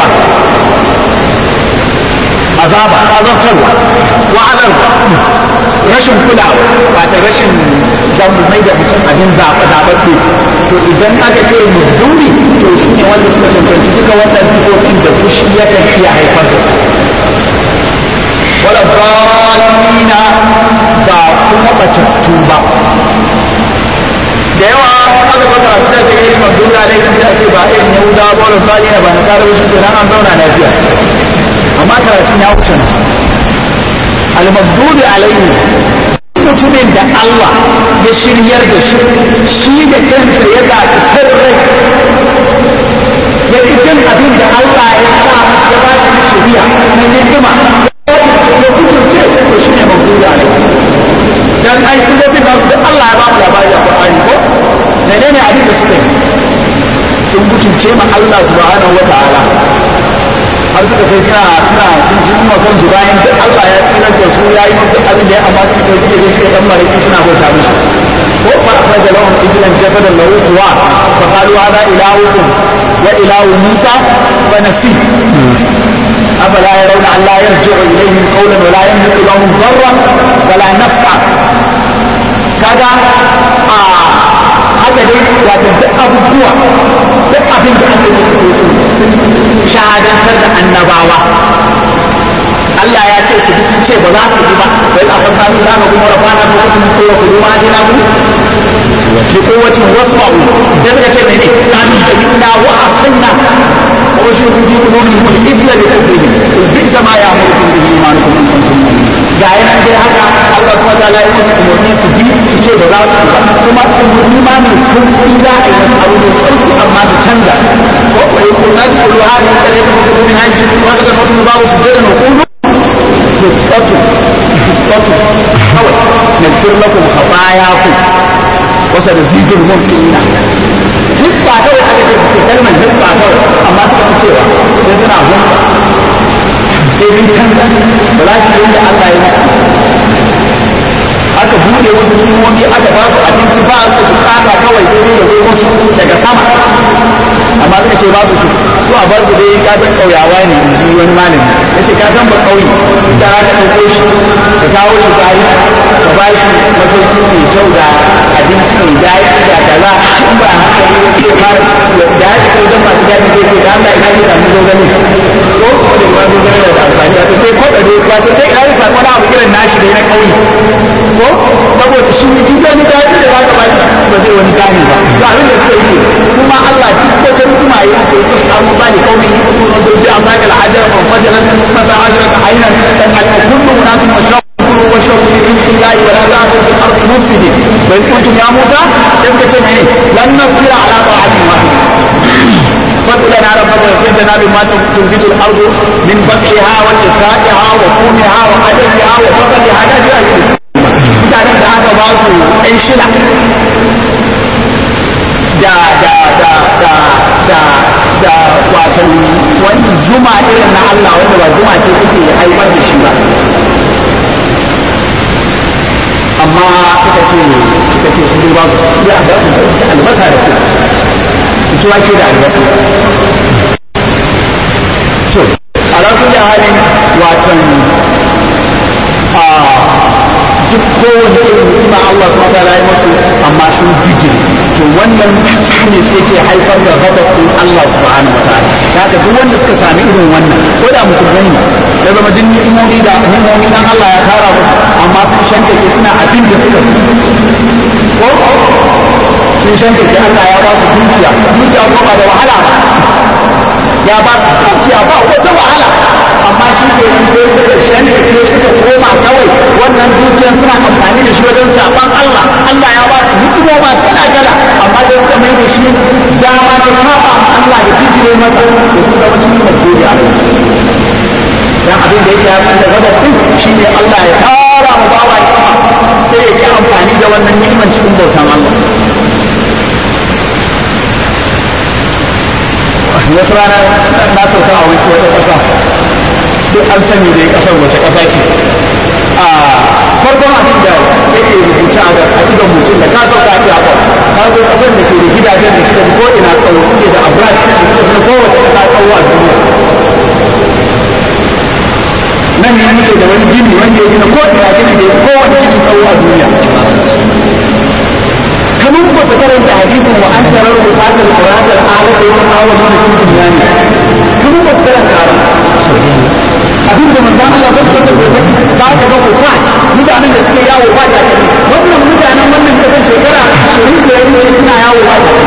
azaba azabtarwa wa'alarwa rashin kulawa ba ta rashin zamu mai da mutum abin zaɓa zaɓaɓɓe to idan aka ce muduri to shi ne wanda suka cancanci duka wannan sifofin da fushi yakan iya haifar da su wala dalina ba kuma batattu ba da yawa aka fata a fita sai irin mabdul alaikum sai a ce ba irin yahuda ba wala dalina ba na kare shi kenan an zauna lafiya amma karatun ya wuce nan al-mabdul alaihim mutumin da Allah ya shiryar da shi shi da kansa ya zaɓi kan rai ya fi kan abin da Allah ya sa ya ba shi shiriya na hikima ya kuturce to shi ne mabdul alaihi dan ai sun dafi nasu da Allah ya ba mu labari a Qur'ani ko menene abin da suka yi sun kuturce ma Allah subhanahu wa ta'ala har suka kai suna suna sun ji kuma kansu bayan da Allah ya tsirar da su ya yi musu abin da ya amma suka kai suke je suke dan mariki suna bauta musu ko fa akhraja lahum ijlan jasadan lahu quwa fa qalu hadha ilahukum wa ilahu musa fa nasi أفلا يرون أن لا يرجع إليهم قولا ولا يملك لهم ضرا ولا نفعا كذا آه haka dai wato duk abubuwa duk abin da aka yi su sun shahadantar da annabawa Allah ya ce su sun ce ba za su yi ba wai a kan kanu za ka kuma rafana ko kuma ko ku ma ji na ku ki kowace wasma'u da suka ce mene kanu da minna wa asanna wa shi ku bi qulubihim al-ithla bi kufrihim bi ma ya'murukum bihi imanukum in kuntum mu'minin ga yana dai haka Allah subhanahu wa ta'ala ya musu umarni su bi su ce ba za su ba kuma umarni ma mai sauki za a yi abu da sauki amma su canza ko ko yi kuna da kullu hada da ne kuma kuma min haishi kuma da mutum babu su da na kullu hisbatu hisbatu kawai nagfir lakum khatayakum wasa da zidul mumkinina hisba kawai aka ce ce kalmar hisba kawai amma suka fi cewa sai suna hunka sai sun canza ba za su yi da Allah ya musu aka buɗe wasu kimomi aka ba su abinci ba su bukata kawai sai dai ya zo musu daga sama amma suka ce ba su su su a bar su dai ka san ƙauyawa ne in ji wani malami ya ce ka san ba ƙauye da ka ɗauko shi ka kawo shi bayi ka ba shi masauki mai kyau da abinci mai daɗi da kaza in ba haka ne ya fara da ya ce kai masu daɗi zai ce da Allah ina ji samu zogale ko ko da ma zogale da amfani ya ce kai ko da dai ya ce kai ina ji samu wani abu irin nashi da na ƙauye ko saboda shi ne duk wani daɗi da za ka ba shi ba zai wani gane ba ga abin da suka yi su ma Allah duk wata hikima yi su su samu ba ne kawai yi kuma na zurbi amma ga al'ajar ban fajar na kuma ta hajjar ta hanyar dan al-kullu munafiq wa shaq كلوا واشربوا من رزق الله ولا تعثوا في الارض مفسدين وان كنتم يا موسى تذكر سمعني لن نصبر على طاعه واحده فادع لنا ربك واغفر لنا بما تنبت الارض من بقعها وكفائها وفومها وعدسها وفصلها لا تؤثر mutanen da aka ba su ɗan shila da da da da da da watan wani zuma irin na Allah wanda ba zuma ce take haifar da shi ba amma suka ce suka ce su ba su su da albasa da su su wake da albasa so ala kulli halin watan a duk kowane irin ni'ima Allah subhanahu wataala ya masu amma sun bijir to wannan su ne sai ke haifar da ghadabin Allah subhanahu wataala da haka duk wanda suka sami irin wannan ko da musulmai ne ya zama duk ni'imomi da ni'imomi dan Allah ya tara musu amma sun shanke ke suna abin da suka so ko sun shanke ke Allah ya ba su dukiya dukiya ko ba da wahala ba ya ba su dukiya ba wata wahala amma shi ke nan ko suka shanke ke suka koma kawai wannan dukiyar suna amfani da shi wajen saban Allah Allah ya ba su ni'imoma kala kala amma dai suka mai da shi dama da saba Allah da bijire mata da su zama cikin masjidi a dan abin da yake haifar da gaba din shine Allah ya tara mu bawa ni'ima sai ya ki amfani da wannan ni'iman cikin bautan Allah wasu rana na sauka a wani wata ƙasa duk an sani dai ƙasar wace ƙasa ce a farkon abin da yake rubuta a idon mutum da ka sauka a airport ka zo ƙasar da ke da gidajen da suka fi ko ina tsawo suke da abrat da suka fi kowace ƙasa tsawo a duniya nan ne muke da wani gini wanda ya gina ko ina gini da ya kowane gini tsawo a duniya kamar ba ta karanta hadisin wa an tarar bukatar kuratar ala da yawan awon wani cikin duniya ne kamar ba su karanta ba abin da manzan Allah ba su ba ka ga kufat mutanen da suke yawo ba ta wannan mutanen wannan kasar shekara ashirin da ya wuce suna yawo ba ta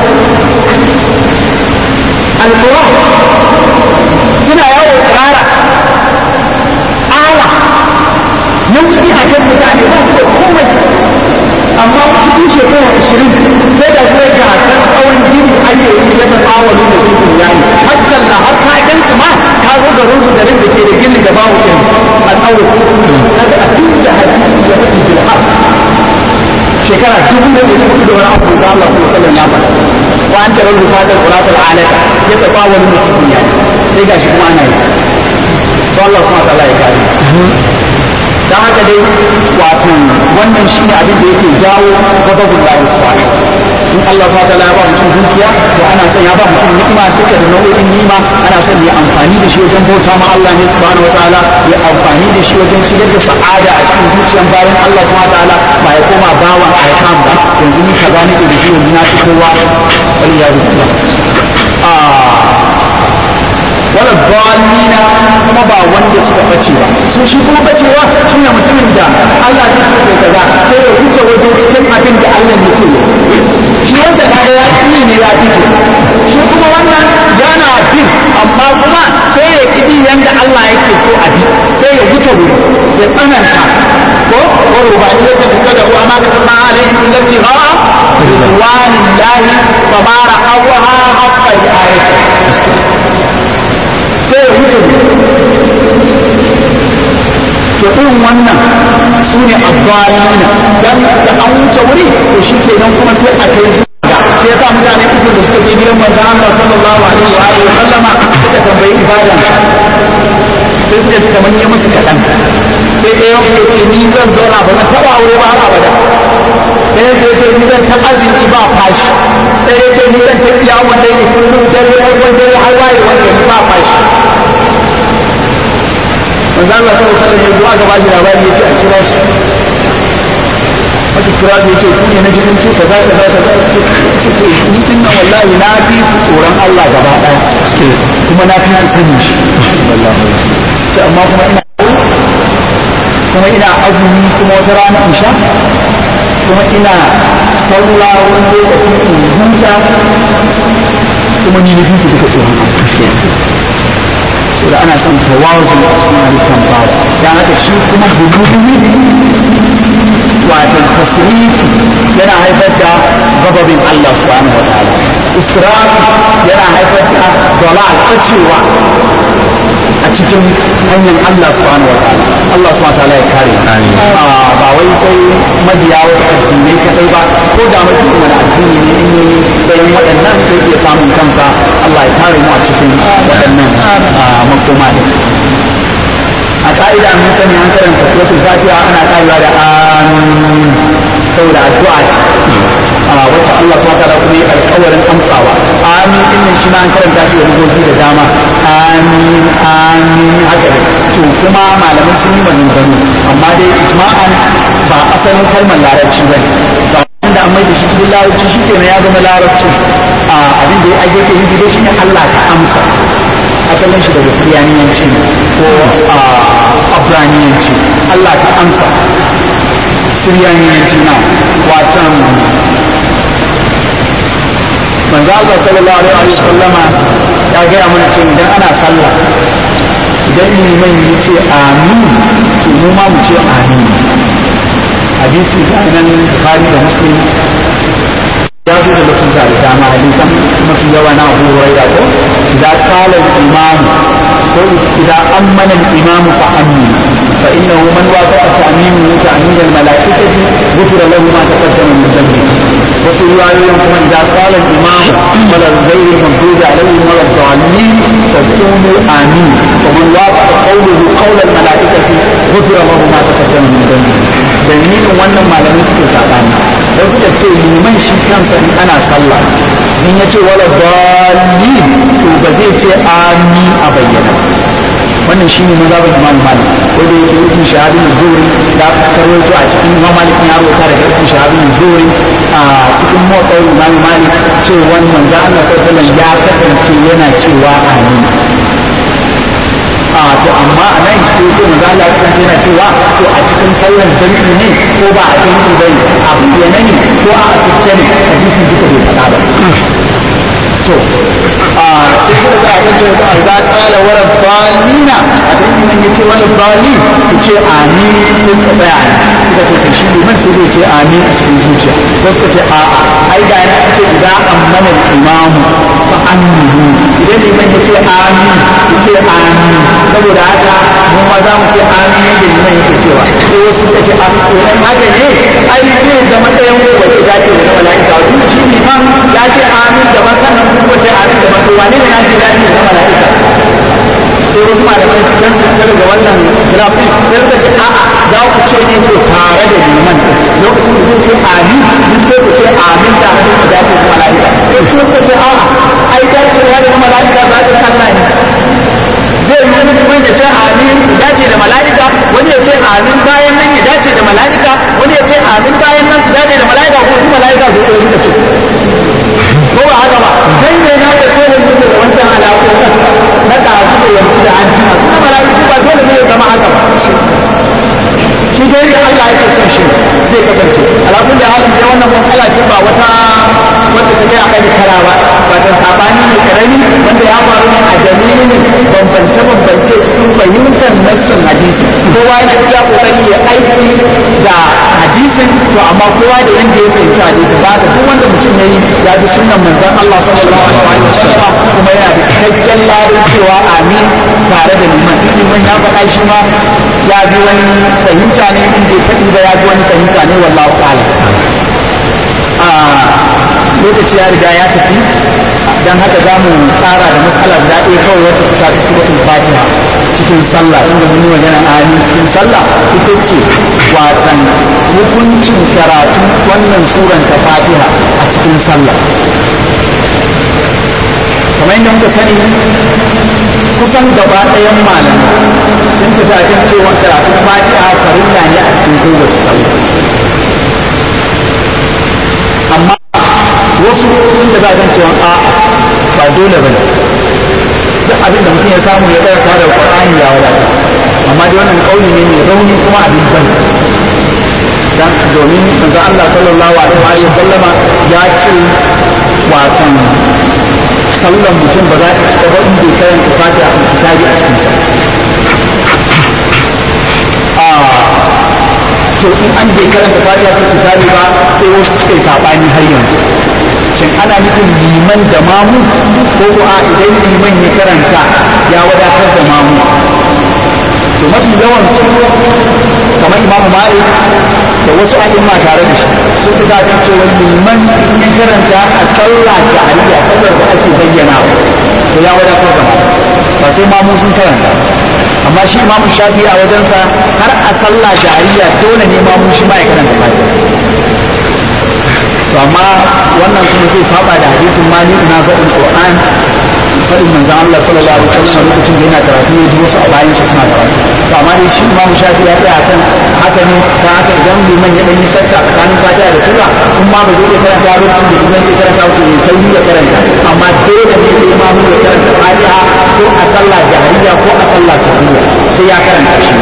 alkurat suna yawo tsara ala nauyi a kan mutane ba su da komai amma cikin shekara ashirin sai da sai ga kan tsawon gini ake yi yadda bawani da gudun yayi hakan na har ka gansu ma ka zo garin su garin da ke da gini da bawu ɗin a tsawo kaga abin da hadisi ya faɗi bil haq shekara dubu da ɗari hudu da wani abu da Allah sallallahu alaihi wasallam ya faɗa wa an tarar rufatar quratul alaka ya tafa wani mutum ya sai gashi kuma ana yi sai Allah subhanahu wa ta'ala ya kare don haka dai wato wannan shi ne abin da yake jawo gababin da subhanahu in Allah subhanahu wataala ya ba mutum dukiya to ana son ya ba mutum ni'ima duka da nau'in ni'ima ana son ya amfani da shi wajen bauta ma Allah ne subhanahu wataala ya amfani da shi wajen shigar da sa'ada a cikin zuciyar bayan Allah subhanahu wataala ba ya koma bawan aikam ba yanzu ni kaza nake da shi yanzu na fi kowa wal ya wala dalina kuma ba wanda suka bace ba su shi kuma bacewa shine mutumin da Allah ya ce da kaza sai ya wuce wajen cikin abin da Allah ya ce shi wanda kaga ya yi ne ya fito shi kuma wannan yana bin amma kuma sai ya kidi yanda Allah yake so a bi sai ya wuce wuri ya tsananta ko ko rubani ya tafi da ruwa ma ka tama alaihi allati ha ridwanillahi famara awha haqqa ayati sai ya wuce to irin wannan su ne abbalina dan da an wuce wuri to shi ke nan kuma sai a kai su ga shi yasa mutane uku da suka je gidan manzon Allah sallallahu alaihi wa alihi wa sallama suka tambayi ibada sai suka ji kamar yi musu kaɗan sai ɗaya ya ce ni zan zauna ba zan taɓa aure ba har abada ɗaya ya ce ni zan ta azumi ba fashi ɗaya ya ce ni zan ta kiyamun dai kullum dare har wani dare har waye wanda ni ba fashi manzo Allah sallallahu alaihi wasallam yanzu aka bashi labari yace a kira shi aka kira shi yace ku ne na jikin ce kaza kaza kaza ce ni din nan wallahi na fi tsoron Allah gaba daya kuma na fi sani shi wallahi ce amma kuma ina kuma ina azumi kuma wata rana in sha kuma ina sallah wani lokaci in huta kuma ni na fi duka tsoron saboda ana son tawazu a cikin halittar bawa dan haka shi kuma hududi wato tasrifi yana haifar da gababin Allah subhanahu wa ta'ala israf yana haifar da dalal bacewa a cikin hanyar Allah subhanahu wa ta'ala Allah subhanahu wa ta'ala ya kare ba wai sai mabiya wasu addinai kadai ba ko da mutum wani addini ne in yi bayan waɗannan sai iya samun kansa Allah ya kare mu a cikin waɗannan makoma ne a ka'ida mun sani an karanta suratul fatiha ana karewa da amin saboda addu'a ce a wacce Allah subhanahu wa ta'ala kuma ya alƙawarin amsawa amin din nan shi ma an karanta shi da rubuci da dama amin amin haka ne to kuma malamai sun yi maganganu amma dai ijma'an ba asalin kalmar larabci bane ba da an mai da shi cikin larabci shi kenan ya zama larabci a abin da ya ake ke nufi dai shi ne Allah ka amsa asalin shi daga siriyaniyanci ko a abraniyanci Allah ka amsa siriyaniyanci na watan manzo Allah sallallahu alaihi wa sallama ya gaya mana cewa idan ana sallah idan liman ya ce amin to mu ma mu ce amin hadisi ga nan Bukhari da Muslim ya zo da lafuzza da dama hadisan mafi yawa na Abu Hurairah ko idan qala al-imam ko idan ammana al-imam fa ammin fa innahu man wafaqa ta'minu ta'min al-mala'ikati ghufira lahu ma taqaddama min dhanbi wasu riwayoyin kuma idan qala al-imam wala ghayr maghdubi alayhim wala dhalin fa qulu amin wa man wafaqa qawluhu qawla al-mala'ikati ghufira lahu ma taqaddama min dhanbi dalilin wannan malamai suke sabani da suka ce liman shi kansa in ana sallah in ya ce wala dalli to ba zai ce amin a bayyana wannan shi ne mazhabin imam malik ko da yake ibn shahabin zuri da karwaito a cikin imam malik ya rubuta daga ibn shahabin zuri a cikin motsayin imam malik ce wannan ga Allah sallallahu ya kasance yana cewa amin a to amma a nan shi ce manzo Allah ya kasance yana cewa to a cikin sallar jami'i ne ko ba a jami'i bane a bayyana ne ko a asirce ne hadisin duka bai faɗa ba to a sai da aka ce ba za kala wala balina a cikin nan yace wala bali ku ce amin ko ka tsaya kuka ce to shi liman sai zai ce amin a cikin zuciya ko suka ce a'a ai da yana ce idan ammana imamu fa aminu idan liman ya ce amin ku ce amin saboda haka mu ma za mu ce amin yadda liman yake cewa sai wasu suka ce amin to dan haka ne ai zai zama ɗayan gobe ce dace da mala'ika tunda shi liman ya ce amin da ban kuma ce amin da ban wane ne na ce dace da mala'ika sai wasu malamai su dan sun daga wannan grafi sai suka ce a'a za ku ce ne ko tare da liman lokacin da zai ce amin duk sai ku ce amin da abin da dace da mala'ika sai su suka ce a'a ai dace da mala'ika za ta Allah ne zai yi wani kuma ya ce amin ya dace da mala'ika wani ya ce amin bayan nan ya dace da mala'ika wani ya ce amin bayan nan su dace da mala'ika ko su mala'ika su ɗaya suka ce ko ba haka ba dan ne na da ce da mutu da wancan alaƙoƙin na ɗazu da yanzu da an jima su mala'iku ba dole ne ya zama haka ba shi dai da Allah yake son shi zai kasance alaƙun da halin da wannan matsala ce ba wata wanda ta kai a kai kara ba ba ta sabani ne karami wanda ya faru ne a dalilin bambance-bambance cikin fahimtar nassin hadisi kowa yana iya kokari ya aiki da hadisin to amma kowa da yanda ya fahimci hadisi ba da duk wanda mutum yayi ya bi sunnan manzon Allah sallallahu alaihi wa sallam kuma yana da cikakken ladan cewa amin tare da liman liman ya faɗa shi ma ya bi wani fahimta ne in bai faɗi ba ya bi wani fahimta ne wallahu ta'ala a lokaci ya riga ya tafi don haka za mu tsara da matsala guda ɗaya kawai wacce ta shafi suratul fatiha cikin sallah tunda mun yi magana amin cikin sallah ita ce watan hukuncin karatu wannan suran ta fatiha a cikin sallah kamar yadda muka sani kusan gaba ɗayan malamai sun tafi a kan cewa karatun fatiha farilla ne a cikin kowace sallah amma wasu sun da za a cewa a ba dole ba ne duk abin da mutum ya samu ya tsaya da Qur'ani ya wadata amma dai wannan kauli ne mai rauni kuma abin ban dan domin manzo Allah sallallahu alaihi wa sallama ya ce watan sallan mutum ba za ta cika ba in bai karanta fatiha a kitabi a cikin ta to in an bai karanta fatiha a kitabi ba sai wasu suka yi sabani har yanzu shin ana nufin liman da mamu ko ko a idan liman ya karanta ya wadatar da mamu to mafi yawan su kamar imamu malik da wasu a'imma tare da shi sun fi zaɓin cewa liman in ya karanta a sallah jahiliya sallar da ake bayyana to ya wadatar da mamu ba sai mamu sun karanta amma shi imamu shafi a wajensa har a sallah jariya dole ne ma shi ma ya karanta fatiha to amma wannan kuma zai saba da hadisin mali na zaɓin qur'an faɗin manzon Allah sallallahu alaihi wasallam lokacin da yana karatu ya ji wasu a bayan shi suna karatu to amma dai shi imamu shafi ya tsaya kan haka ne ta haka idan liman ya ɗanyi sarta tsakanin fatiha da sura in ma ba zai iya karanta lokacin da liman ya karanta to ya sauri ya karanta amma dole ne sai imamu ya karanta fatiha ko a sallah jahiliya ko a sallah sirriya sai ya karanta shi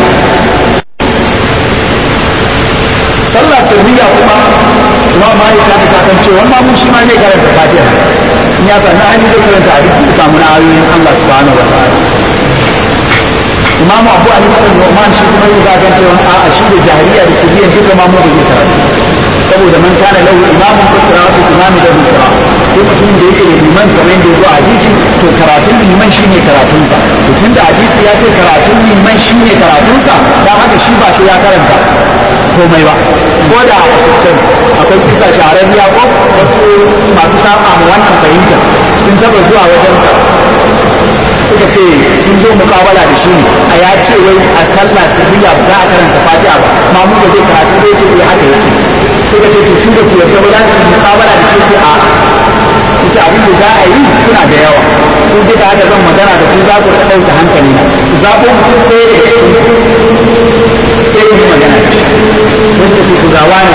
sallah sirriya kuma kuma ma ya tafi kakan cewa ma mu shi ma zai karanta fatiha in ya sanna an yi zai karanta a duk samu na ayoyin Allah subhanahu wa ta'ala imamu abu ali bin nu'man shi kuma ya zagan cewa a'a shi da jahiliya da sirriya duka ma mu da zai karanta saboda man kana lahu imamun fa qira'atu imami da qira'a ko mutumin da yake da liman kamar yadda ya zo a hadisi to karatun liman shine karatunsa to tunda hadisi ya ce karatun liman shine karatunsa dan haka shi ba shi ya karanta komai ba ko da a can akwai kisa shahararriya ko wasu masu saba ma wannan fahimta sun taba zuwa wajen ka suka ce sun zo mukabala da shi a ya ce wai a sallah sirriya ba za a karanta fatiha ba mamu da zai karatu zai ce eh haka yace suka ce to shi da su yarda ba za su yi mukabala da shi a ita abin da za a yi suna da yawa sun duka haka zan magana da ku za ku ɗauka hankali na su zaɓo mutum ɗaya da cikin sai ku yi magana da shi sai suka ce ku ga wani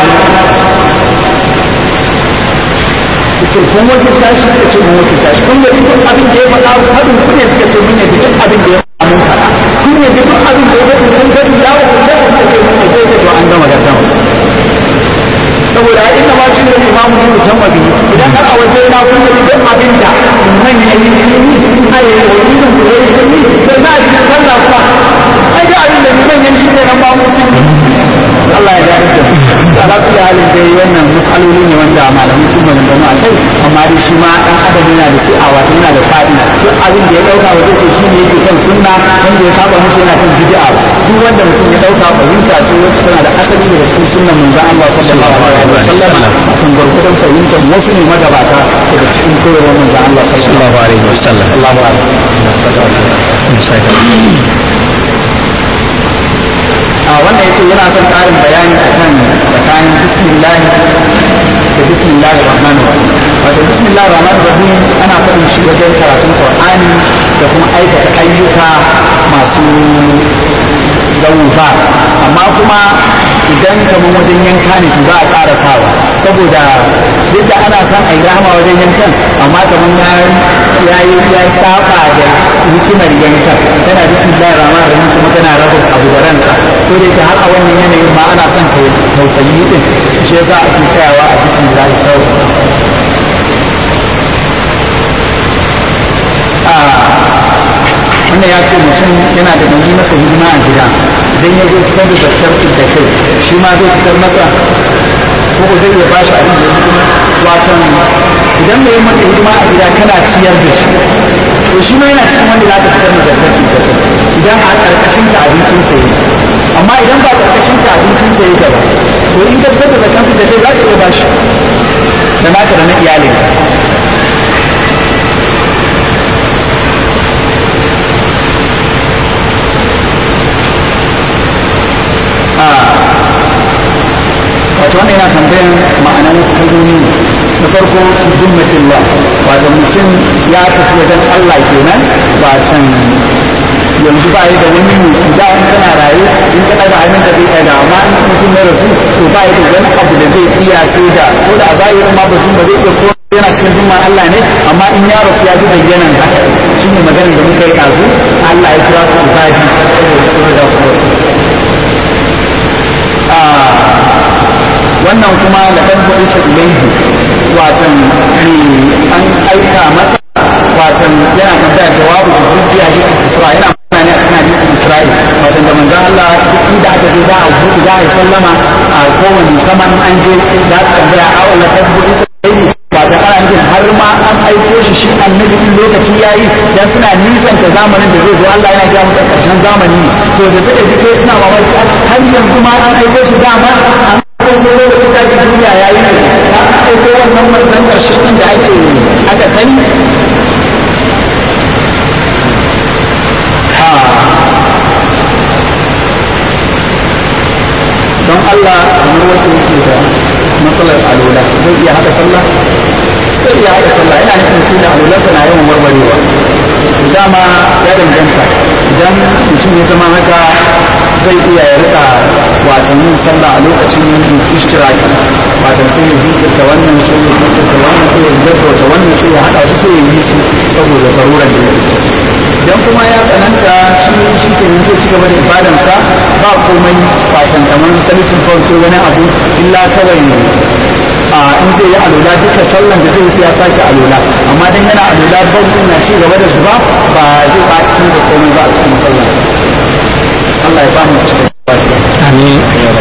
ce kun wajen tashi suka ce mun wajen tashi kun yabi duk abin da ya faɗa haɗin ku ne suka ce mun yabi duk abin da ya faɗa mun faɗa kun yabi duk abin da ya faɗa kun gani ya wa kun gani suka ce mun yabi ce to an gama gardama saboda ai inda ma cin da imamu ne mutum mabi idan har a waje na kun yabi duk abin da man ya yi ni a yi wani da ku yi ni da na ji sallah kuma ai da abin da man ya shi ne nan ba musulmi Allah ya gani da ala kulli halin dai wannan mas'aloli ne wanda malamai sun maganganu a kai amma dai shi ma dan adam yana da fi'a wato yana da fa'i duk abin da ya dauka wa zai ce shi ne yake kan sunna wanda ya saba musu yana kan bid'a duk wanda mutum ya dauka fahimta ce wacce tana da asali daga cikin sunnan manzon Allah sallallahu alaihi wasallam kan gurgurdan fahimtar wasu ne magabata daga cikin koyarwar manzon Allah sallallahu alaihi wasallam Allahu a wannan yace yana son ƙarin bayani akan tsakanin bismillah da bismillah rahman rahim wato bismillah rahman rahim ana faɗin shi wajen karatun qur'ani da kuma aikata ayyuka masu gauba amma kuma idan kamar wajen yanka ne ba a ƙara sawa saboda yadda ana son a yi rahama wajen yankan amma kamar ya yi ya saba da hikimar yankan tana bismillahir rahmanir rahim kuma tana raba abu da ransa ko da yake har a wannan yanayin ma ana son kai tausayi din shi yasa ake tsayawa a bismillah kawai wannan ya ce mutum yana da nauyi masa hidima a gida idan ya zo fitar da zakar da kai shi ma zai fitar masa ko ko zai iya ba shi abin da ya hidima watan idan mai maka hidima a gida kana ciyar da shi to shi ma yana cikin wanda za ka fitar da zakar da kai idan a ƙarƙashin ka abincin sa yi amma idan ba ƙarƙashin ka abincin sa yi gaba to in ka fitar da zakar da kai za ka iya ba shi da naka da na iyalinka wato wannan yana tambayan ma'anar wasu kalmomi na farko zummatin Allah wato mutum ya tafi wajen Allah kenan ba can yanzu ba yi da wani mutu da in kana raye in ka ɗaga hannun ka zai ɗaga amma in mutum ya rasu to ba yi da wani abu da zai iya sai da ko da a zahirin ma mutum ba zai iya ko yana cikin zumman Allah ne amma in ya rasu ya ji bayyanan haka shi ne maganar da muka yi ɗazu Allah ya kira su ibadi saboda su da su wasu wannan kuma da kan kuɗi ta ilaihi watan an aika masa watan yana tambaya jawabu da duk ya yi isra yana magana ne a cikin hadisin isra'il watan da manzon Allah duk inda aka je za a buɗe za a yi sallama a kowane sama in an je za a tambaya a wala kan kuɗi ta ilaihi watan ana nufin har ma an aiko shi shi annabi in lokaci ya yi dan suna nisanta zamanin da zai zo Allah yana gaya musu ƙarshen zamani to da suka ji kai suna mamaki har yanzu ma an aiko shi dama an ko sai da kuka ji duniya ya yi ne ta aiko wannan manzon ƙarshen ɗin da ake aka sani sallah kamar wacce yake da matsalar alola zai iya haɗa sallah zai iya haɗa sallah yana nufin shi da alolarsa na yawan warwarewa dama ya danganta idan mutum ya zama haka zai iya ya rika watan yin sallah a lokacin ishtiraki watan sai ya jinkirta wannan sai ya jinkirta wannan sai ya gaggauta wannan sai ya haɗa su sai ya yi su saboda zarurar da ya fice idan kuma ya tsananta shi shi ke nan zai ci gaba da ibadansa ba komai watan kamar salisun farko wani abu illa kawai a in zai yi alola duka sallan da zai ya sake alola amma dan yana alola ban na ci gaba da zuba ba zai ba cikin da komai ba a cikin sallan Allah ya ba mu cikin amin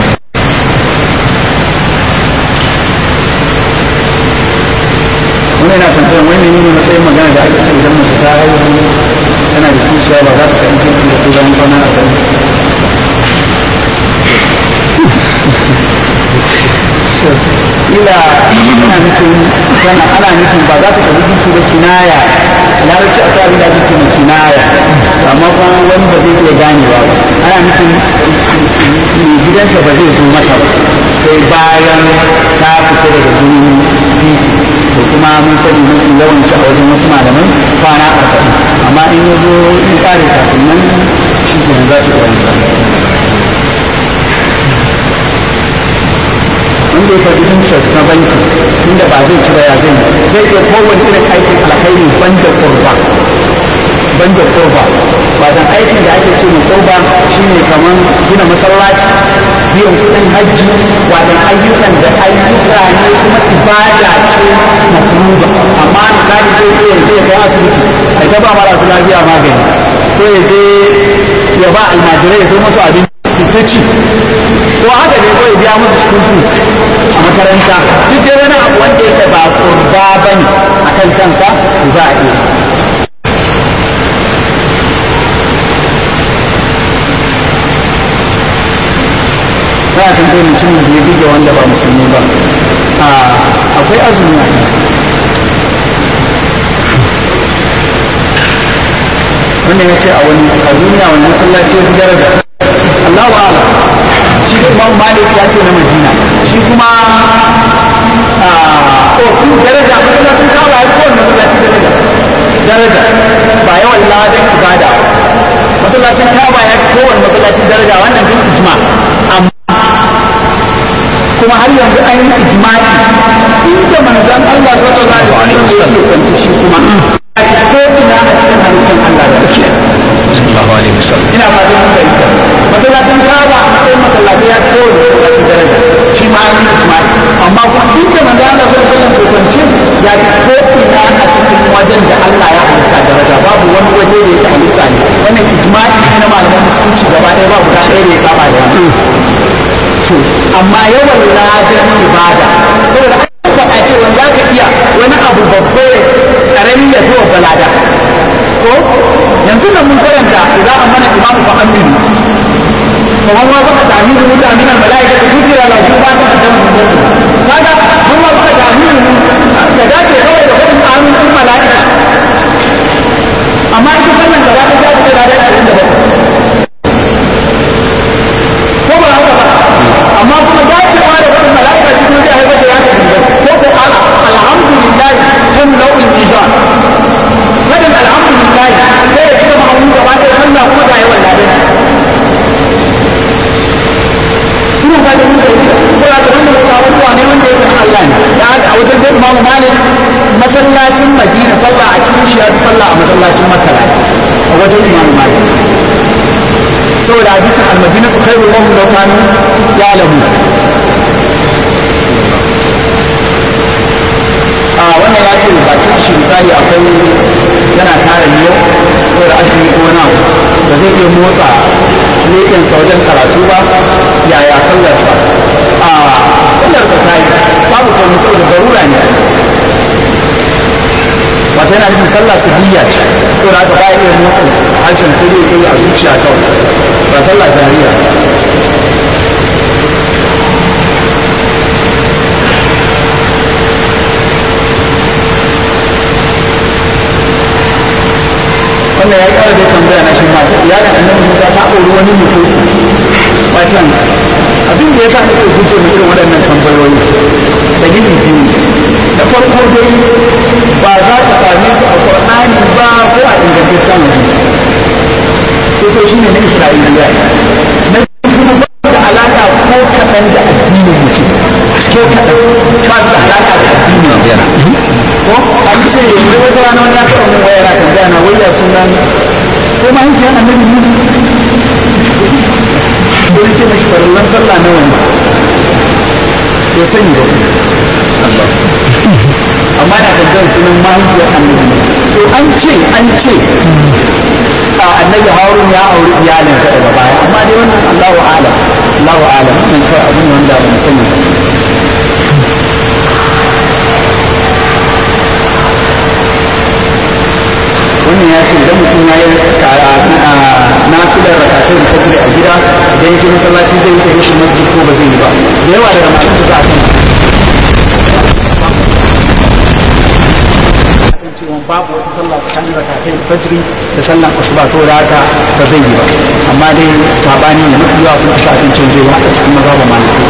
wani yana tambayar wani ne matsayin magana da aka ce idan mace ta haihu tana da kishiya ba za ta kai kirkin da turan kwana a kan ila ana nufin tana ana nufin ba za ta tafi kirki da kinaya larabci a sa da ce mai kinaya amma kuma wani ba zai iya ganewa ba ana nufin mai gidanta ba zai zo mata ba sai bayan ta fita daga jinin biki to kuma mun sani mafi yawan shi a wajen wasu malamai kwana arba'in amma in ya zo in kare kafin nan shi ke za ta kwari wanda ya karbi interest na banki inda ba zai ci ba ya zai zai iya kowane irin aikin alkhairi banda kurba banda kurba wajen aikin da ake ce mai kurba shine kamar gina masallaci biyan kuɗin hajji wajen ayyukan da ayyuka ne kuma ibada ce mafruba amma misali zai iya zai kai asibiti a ta ba marasa lafiya magani ko ya je ya ba almajirai ya sai musu abinci su ta ci ko haka ne ko ya biya musu school fees a makaranta duk dai wani abu wanda yake ba kurba bane akan kansa to za a iya za a tambaye mutumin da ya buge wanda ba musulmi ba akwai azumi a kansa wannan ya ce a wani a duniya wani masallaci ya fi daraja Allahu ala shi da Imam Malik ya ce na Madina shi kuma a ko kun daraja masallacin kawo ya kowane masallaci daraja daraja ba yawan ladan ibada masallacin kawo ya kowane masallacin daraja wannan bin ijma amma kuma har yanzu an yi ijma'i inda manzon Allah sallallahu alaihi wasallam ya kwanci shi kuma ko ina a cikin halittar Allah da gaskiya sallallahu alaihi wasallam ina fatan mun fahimta masallacin Kaaba a matsayin masallaci ya ko da masallacin daraja shi ma an yi ijma'i amma kuma inda manzon Allah sallallahu alaihi wasallam ya kwanci ya ko ina a cikin wajen da Allah ya halitta daraja babu wani waje da yake halitta ne wannan ijma'i ne na malaman musulunci gaba ɗaya babu guda ɗaya da ya saba da wannan to amma yawan ladan ibada saboda an faɗa cewa za ka iya wani abu babba ya karami ya zuwa balada ko yanzu da mun karanta idan an mana imamu fa aminu kamar ma baka tahmilu mutanen al-mala'ika da kujira la kuma ta kaddama kaga mun ma baka tahmilu da dace kawai da kudin amin din mala'ika amma ita wannan gaba ta ta da da 27 ko ba haka ba amma kuma dacewa da wani mala'ika cikin zai haifar da yaka dinga ko ko alhamdulillah tun nau'in izan fadin alhamdulillah sai ya cika ma'auni gaba ɗaya sallah kuma ga yawan ladan ina ba da mutum sai ga wannan wasu abubuwa ne wanda ya kan Allah ne da haka a wajen da Imam Malik masallacin Madina sallah a cikin shi ya sallah a masallacin Makka a wajen Imam Malik saboda hadisin almadinatu khairu lahum law kanu ya'lamu a wannan ya ce bakin shi misali akwai yana tara ne ko da azumi ko wani abu ba zai iya motsa leƙen sa wajen karatu ba yaya sallar sa a sallar sa ta yi babu komai saboda darura ne wata yana nufin sallah su biya ce saboda haka ba ya iya motsa harshen sai dai ta yi a zuciya kawai ba sallah jariya wannan ya kara da tambaya na shi mata iyalin annabi Musa ta auri wani mutum watan abin da ya sa nake guje mu irin waɗannan tambayoyi dalilin biyu da farko dai ba za ka same su a Qur'ani ba ko a ingantaccen hadisi sai shi ne na Isra'iliya na kuma ba da alaka ko kaɗan da addinin mutum ko kaɗan ba da alaka da addinin yana ko an ce yanzu wata rana wani ya taɓa mun waya na tambaya na waya sunan ko ma yanki yana nabi ne ko ce mashi farallan sallah na wani ya sani ba amma na tambayar sunan mahaifiyar annabi to an ce an ce a annabi harun ya auri iyalin ka daga baya amma dai wannan Allahu a'lam Allahu a'lam wannan kai abin wanda ba mu sani wannan ya ce idan mutum ya yi na filar rakatai da fajr a gida idan ya je masallaci zai yi ta rashin masjid ko ba zai yi ba da yawa daga masu za a kan cewa babu wata sallah tsakanin rakatai da fajr da sallan asuba to da haka ba zai yi ba amma dai sabani ne mafi yawa sun fi shafin canjewa a cikin maza ba maliki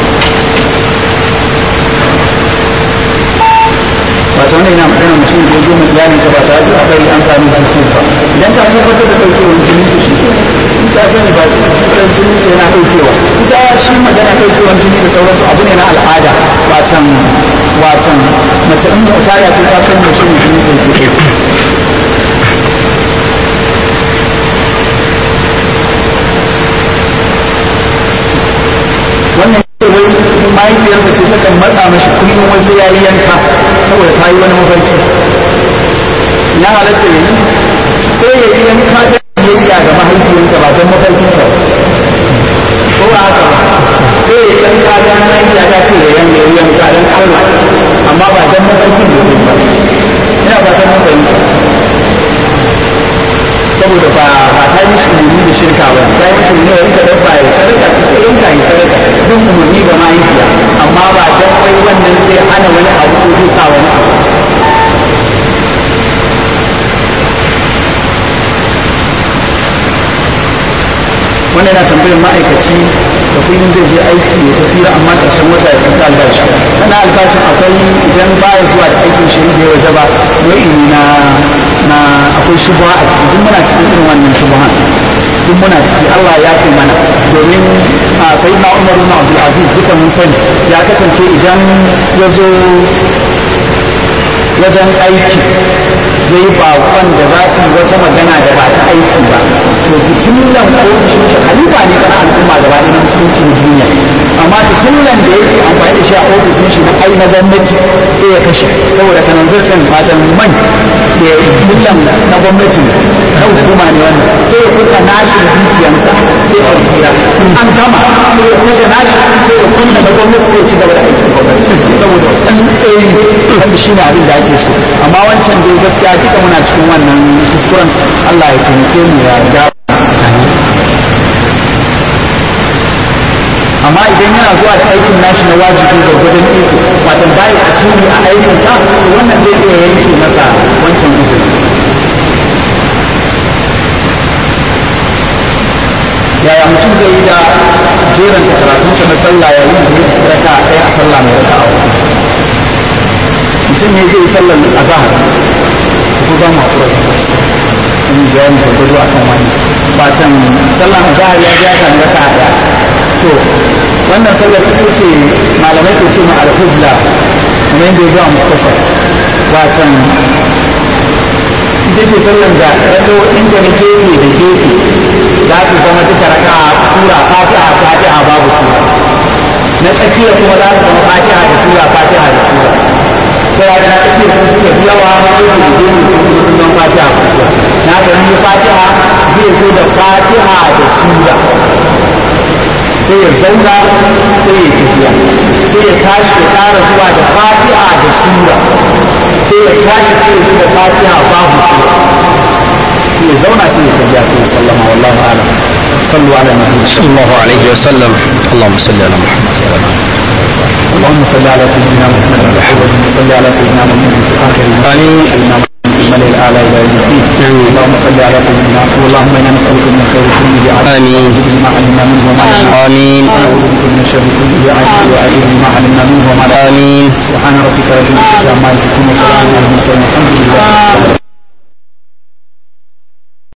wato wannan yana magana mutum da ya zo mu iyalin ka ba tare da akari an sami jiki ba idan ka tabbatar da daukewar jini to shi in ka sani ba cutar jini ce yana daukewa ita shi magana daukewar jini da sauransu abu ne na al'ada watan watan mace in mota ya ce ta san da shi ne jini ta ke wannan ce wai mahaifiyarsa ce ta kan matsa mashi kullum wasu ya yi yanka saboda ta yi wani mafarki ya halatta ne ko ya yi yanka da biyayya ga mahaifiyarsa ba don mafarkin ka ko ba haka ba ko ya yi yanka da mahaifiya ta ce ya yanka ya yanka don Allah amma ba don mafarkin da ba ina ba ta mafarki saboda ba ba ta yi umarni da shirka ba ta yi umarni da yanka dabba ya sadaka ta yanka ya sadaka duk umarni ga mahaifiya amma ba dan wai wannan zai hana wani abu ko zai sa wani abu wannan yana tambayar ma'aikaci da kullum zai je aiki ya tafi amma ƙarshen wata ya tafi albashi wannan albashin akwai idan baya zuwa da aikin shi da ya waje ba nau'i na na akwai shubuha a ciki duk muna cikin irin wannan shubuhan duk muna ciki Allah ya fi mana domin a sai na Umar ibn Abdul Aziz duka mun sani ya kasance idan ya zo wajen aiki ya yi bakon da za su wata magana da ba ta aiki ba to fitilan ofishin shi halifa ne kana al'umma gaba ɗaya musulunci na duniya amma fitilan da yake amfani da shi a ofishin shi na ai na gwamnati sai ya kashe saboda kanan zurfin fatan man da ya fitilan na gwamnati na hukuma ne wannan sai ya kuka nashi da dukiyansa sai ya kira an gama sai ya kashe nashi sai ya kunna na gwamnati sai ya ci gaba da aikin gwamnati saboda ɗan tsaye wanda shi ne abin da ake so amma wancan dai gaskiya duka muna cikin wannan kuskuren Allah ya taimake mu ya ga amma idan yana zuwa da aikin nashi na wajibi da gudun iko watan bayan asiri a aikin ka wannan zai iya yanke masa wancan izini yaya mutum zai yi da jeran karatunsa na sallah yayin da ya raka ɗaya a sallah mai raka a mutum ne zai sallar azahar ko za mu haƙura in bayani gwargwado a kan wani ba can sallar azahar ya ja kan raka ɗaya to wannan sallar ita ce malamai ke ce ma alhubla kamar yadda ya zuwa muktasar ba can ita ce sallar da rado inda na gefe da gefe za su zama duka raka sura fatiha fatiha babu sura na tsakiya kuma za su zama fatiha da sura fatiha da sura sai ya na tsakiya sun suka fi yawa na yau da gefe sun kuma sun zama fatiha fatiha na ga ni fatiha zai zo da fatiha da sura sai ya zauna sai ya tafiya sai ya tashi ya ƙara zuwa da fatiha da sura sai ya tashi sai ya zo da fatiha babu sura sai ya zauna sai ya tafiya sai ya sallama wallahu a'lam sallu ala nabi صلى الله عليه وسلم اللهم صل على محمد وعلى آله اللهم صل على سيدنا محمد وعلى اله صل على سيدنا محمد في اخر آمين. سيدنا محمد في الملأ الاعلى الى يوم الدين اللهم صل صل على سيدنا اللهم انا نسالك من خير كله عجل آمين. ما علمنا منه وما لم نعلم. آمين ونعوذ بك من الشر كله عجل وعجل ما علمنا منه وما لم نعلم. آمين سبحان ربك رب العزه عما يصفون وسلام على المرسلين الحمد لله